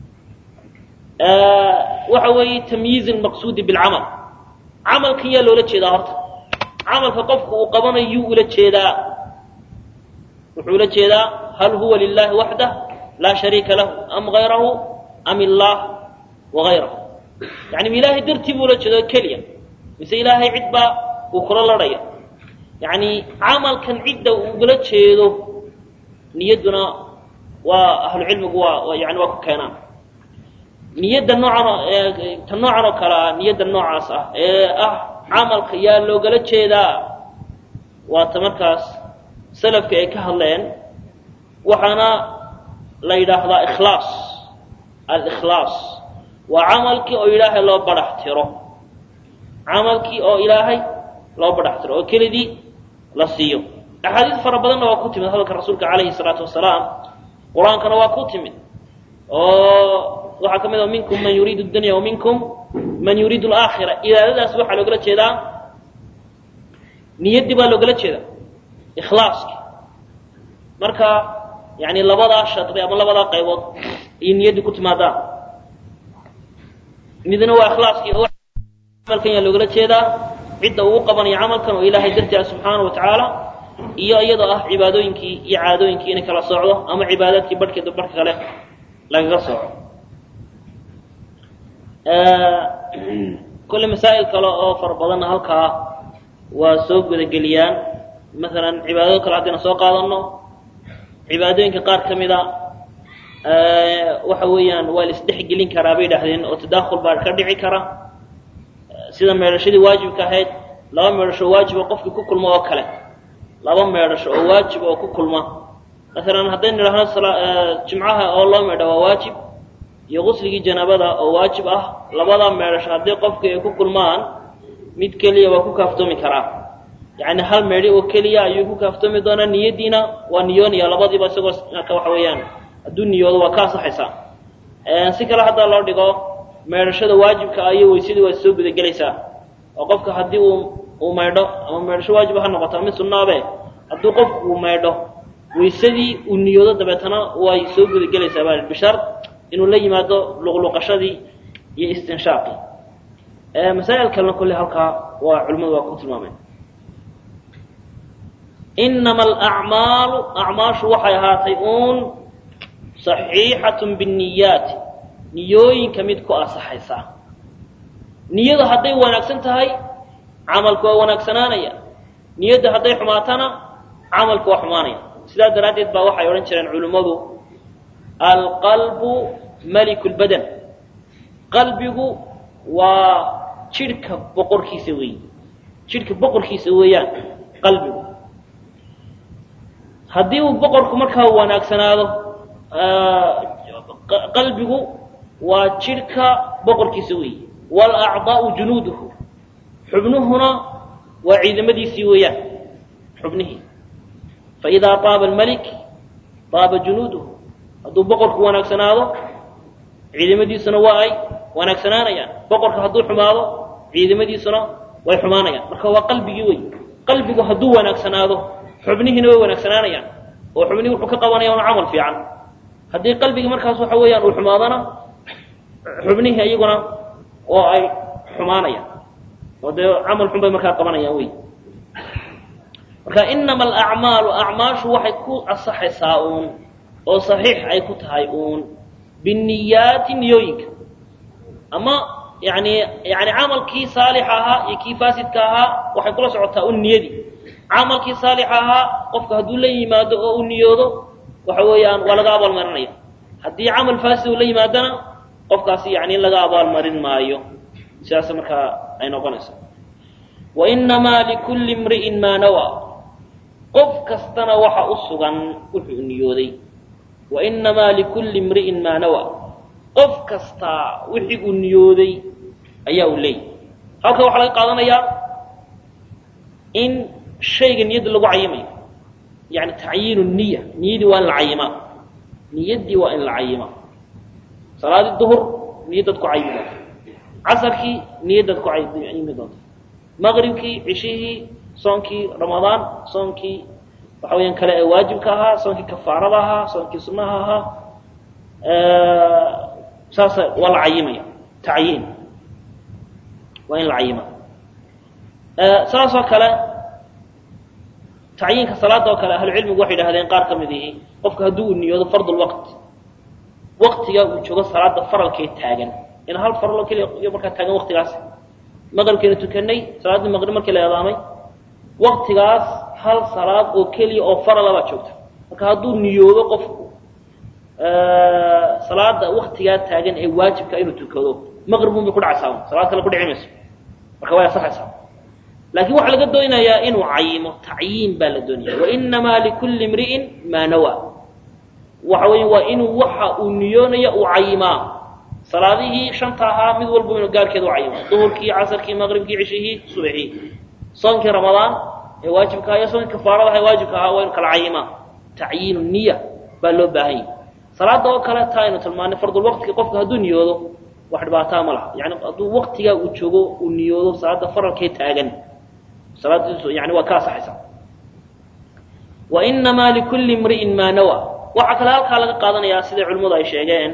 waxa weeye tamyiiz lmaqsuudi bilcamal camalkan yaa loola jeedaa horta camalka qofku uu qabanayo yuu ula jeedaa wuxuu ula jeedaa hal huwa lilahi waxdah laa shariika lahu am hayrahu am illaah wagayrahu yani ma ilaahay dartii buu ula jeedo keliya mise ilaahay cid baa uu kula ladhaya yani camalkan cidda ugula jeedo niyadduna waa ahlucilmigu waa yani waa ku keenaan niyadda noocan ta noocan oo kale ah niyadda noocaas ah ee ah camalka yaa loogala jeedaa waa ta markaas salafka ay ka hadleen waxaana la yidhaahdaa ikhlaas alikhlaas waa camalkii oo ilaahay loo badhax tiro camalkii oo ilaahay loo badhax tiro oo kelidii la siiyo axaadiis fara badanna waa ku timid hadalka rasuulka calayhi salaatu wasalaam qur-aankana waa ku timid oo waxaa ka mid a minkum man yuriidu dunya wa minkum man yuriidu alaakhira iraadadaas waxaa loogala jeedaa niyaddii baa loogala jeeda ikhlaaski marka yani labadaa shadri ama labadaa qaybood iyo niyaddii ku timaadaan midna waa ikhlaaskii oo camalkan yaa loogala jeedaa cidda uu qabanayo camalkan oo ilaahay dartii ah subxaana wa tacaala iyo iyadoo ah cibaadooyinkii iyo caadooyinkii inay kala socdo ama cibaadaadkii barhkeeda barhka kale lagaga sooco kolle masaa'il kale oo fara badanna halkaa waa soo gudageliyaan masalan cibaadado kale haddayna soo qaadano cibaadooyinka qaar ka mida waxa weeyaan waa la isdhexgelin karaa bay dhahdeen oo tadaakhul baa ka dhici kara sida meedhashadii waajibka ahayd laba meedhasho waajiba qofkii ku kulma oo kale laba meedhasho oo waajib oo ku kulma masalan haddaynu idhahno jimcaha oo loo meedha waa waajib iyo qusligii janaabada oo waajib ah labada meedhasho haddii qofkii ay ku kulmaan mid keliya waa ku kaaftoomi karaa yacni hal meedhi oo keliya ayuu ku kaaftoomi doonaa niyaddiina waa niyoonaya labadiiba isagoo marka waxa weeyaan hadduu niyoodo waa ka asaxaysaa si kale haddaa loo dhigo meedhashada waajibka iyo weysadii waa soo gudagelaysaa oo qofka haddii uu uu maydho ama meedhasho waajiba ha noqoto mid sunnaabe hadduu qofku uu maydho weysadii uu niyoodo dabeetana way soo gudagelaysaa baa bishar inuu la yimaado luqluqashadii iyo istinshaaqii masaa'il kalena kolle halkaa waa culimmadu waa ku tilmaameen inama alacmaalu acmaashu waxay ahaatay uun saxiixatun binniyaati niyooyinka mid ku asaxaysa niyada hadday wanaagsan tahay camalku waa wanaagsanaanaya niyadda hadday xumaatana camalku waa xumaanaya sidaa daraaddeed baa waxay odhan jireen culimmadu alqalbu maliku lbadan qalbigu waa jidhka boqorkiisa weeye jidhka boqorkiisa weeyaan qalbigu haddii uu boqorku markaa wanaagsanaado qalbigu waa jidhka boqorkiisa weeye waalacdaa'u junuuduhu xubnuhuna waa ciidamadiisii weeyaan xubnihii faidaa taaba almalik taaba junuuduhu hadduu boqorku wanaagsanaado ciidamadiisuna waa ay wanaagsanaanayaan boqorka hadduu xumaado ciidamadiisuna way xumaanayaan marka waa qalbigii wey qalbigu hadduu wanaagsanaado xubnihiina way wanaagsanaanayaan oo xubnihii wuxuu ka qabanaya un camal fiican haddii qalbigii markaas waxa weeyaan uu xumaadana xubnihii iyaguna oo ay xumaanayaan oo dee camal xun bay markaa qabanayaan wey marka inama alacmaalu acmaashu waxay ku asaxaysaa uun oo saxiix ay ku tahay uun biniyaati niyooyinka ama yani yani camalkii saalixa ahaa iyo kii faasidka ahaa waxay kula socotaa un niyadii camalkii saalixa ahaa qofka hadduu la yimaado oo u niyoodo waxa weeyaan waa laga abaalmarinaya haddii camal faasid uu la yimaadana qofkaasi yani in laga abaalmarin maayo sidaas markaa ay noqonaysa wainamaa likulli imri'in maa nawaa qof kastana waxa u sugan wuxuu niyooday wainamaa likulli imri'in maa nawaa qof kastaa wixii uu niyooday ayaa uu leeyahy halka waxaa laga qaadanayaa in shayga niyadda lagu cayimayo yani tacyiinu niya niyadii waa in la cayimaa niyaddii waa in la cayimaa salaadii duhur niyaddaad ku cayimi doonta casarkii niyaddaad ku cayimi doonta maqribkii cishihii soonkii ramadaan soonkii waxa weyaan kale ee waajibka ahaa soonkii kafaarada ahaa soonkii sunnaha ahaa saasa waa la cayimaya tacyiin waa in la cayimaa saas oo kale tacyiinka salaada oo kale ahlucilmigu waxay idhahdeen qaar ka mid ihi qofka hadduu u niyoodo fard lwaqt waktiga uu joogo salaada faralkee taagan in hal faralo keliya iyo markaa taagan waktigaas maqribkeena tukanay salaaddii maqrib markii la eedaamay waktigaas hal salaad oo keliya oo farala baa joogta marka hadduu niyoodo qofku salaada waktigaa taagan ee waajibka inuu tukado maqribun bay ku dhacaysaa salaad kale ku dhici mayso marka way asaxaysaa laakiin waxaa laga doonayaa inuu cayimo tacyiin baa la doonaya wainamaa likulli imri'in maa nawaa waxa weya waa inuu waxa uu niyoonayo uu cayimaa salaadihii shanta ahaa mid walba inuu gaarkeeda u cayimo duhurkii casarkii maqribkii cishihii subaxii soonkii ramadaan ee waajibka ahaa iyo soonkii kafaarada aha ee waajibka ahaa waa inu kala cayimaa tacyiinu niya baa loo baahan yahy salaada oo kale taa aynu tilmaanay fardulwaqtiga qofka hadduu niyoodo wax dhibaataa ma laha yani hadduu waktigaa uu joogo uu niyoodo salaada faralkee taagan salaadiisu yani waa ka asaxaysaa wainamaa likulli imri'in maa nawa waxaa kale halkaa laga qaadanayaa siday culimmadu ay sheegeen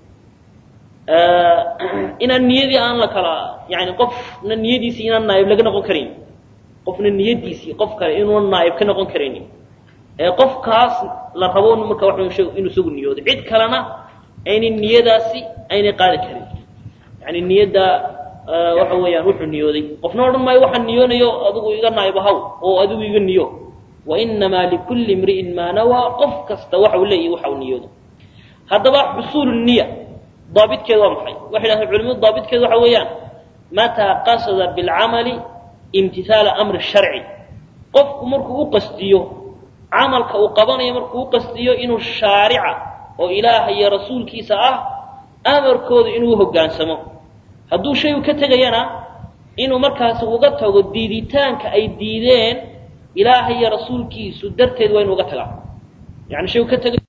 inaan niyadii aan la kala yani qofna niyadiisii inaan naaib laga noqon karin qofna niyadiisii qof kale inuuna naaib ka noqon karaynin ee qofkaas la rabo marka wa inuu isagu niyoodo cid kalena aynay niyadaasi aynay qaadi karin yani niyadda waxa weeyaan wuxuu niyooday qofna odhan maayo waxaan niyoonayo adigu iga naaib ahaw oo adigu iga niyo wainamaa likulli imri'in maa nawaa qof kasta waxa uu leeyahy waxa uu niyoodo haddaba xusuulu niya daabitkeedu waa maxay waxay dhahdeen culimadu daabitkeedu waxa weeyaan mataa qasada bilcamali imtihaala amri sharci qofku markuu u qasdiyo camalka uu qabanayo markuu u qasdiyo inuu shaarica oo ilaaha iyo rasuulkiisa ah amarkooda inuu hogaansamo hadduu shay u ka tegayana inuu markaasi uga tago diiditaanka ay diideen ilaaha iyo rasuulkiisu darteed waa inu uga tagaa yani shay u ka tegay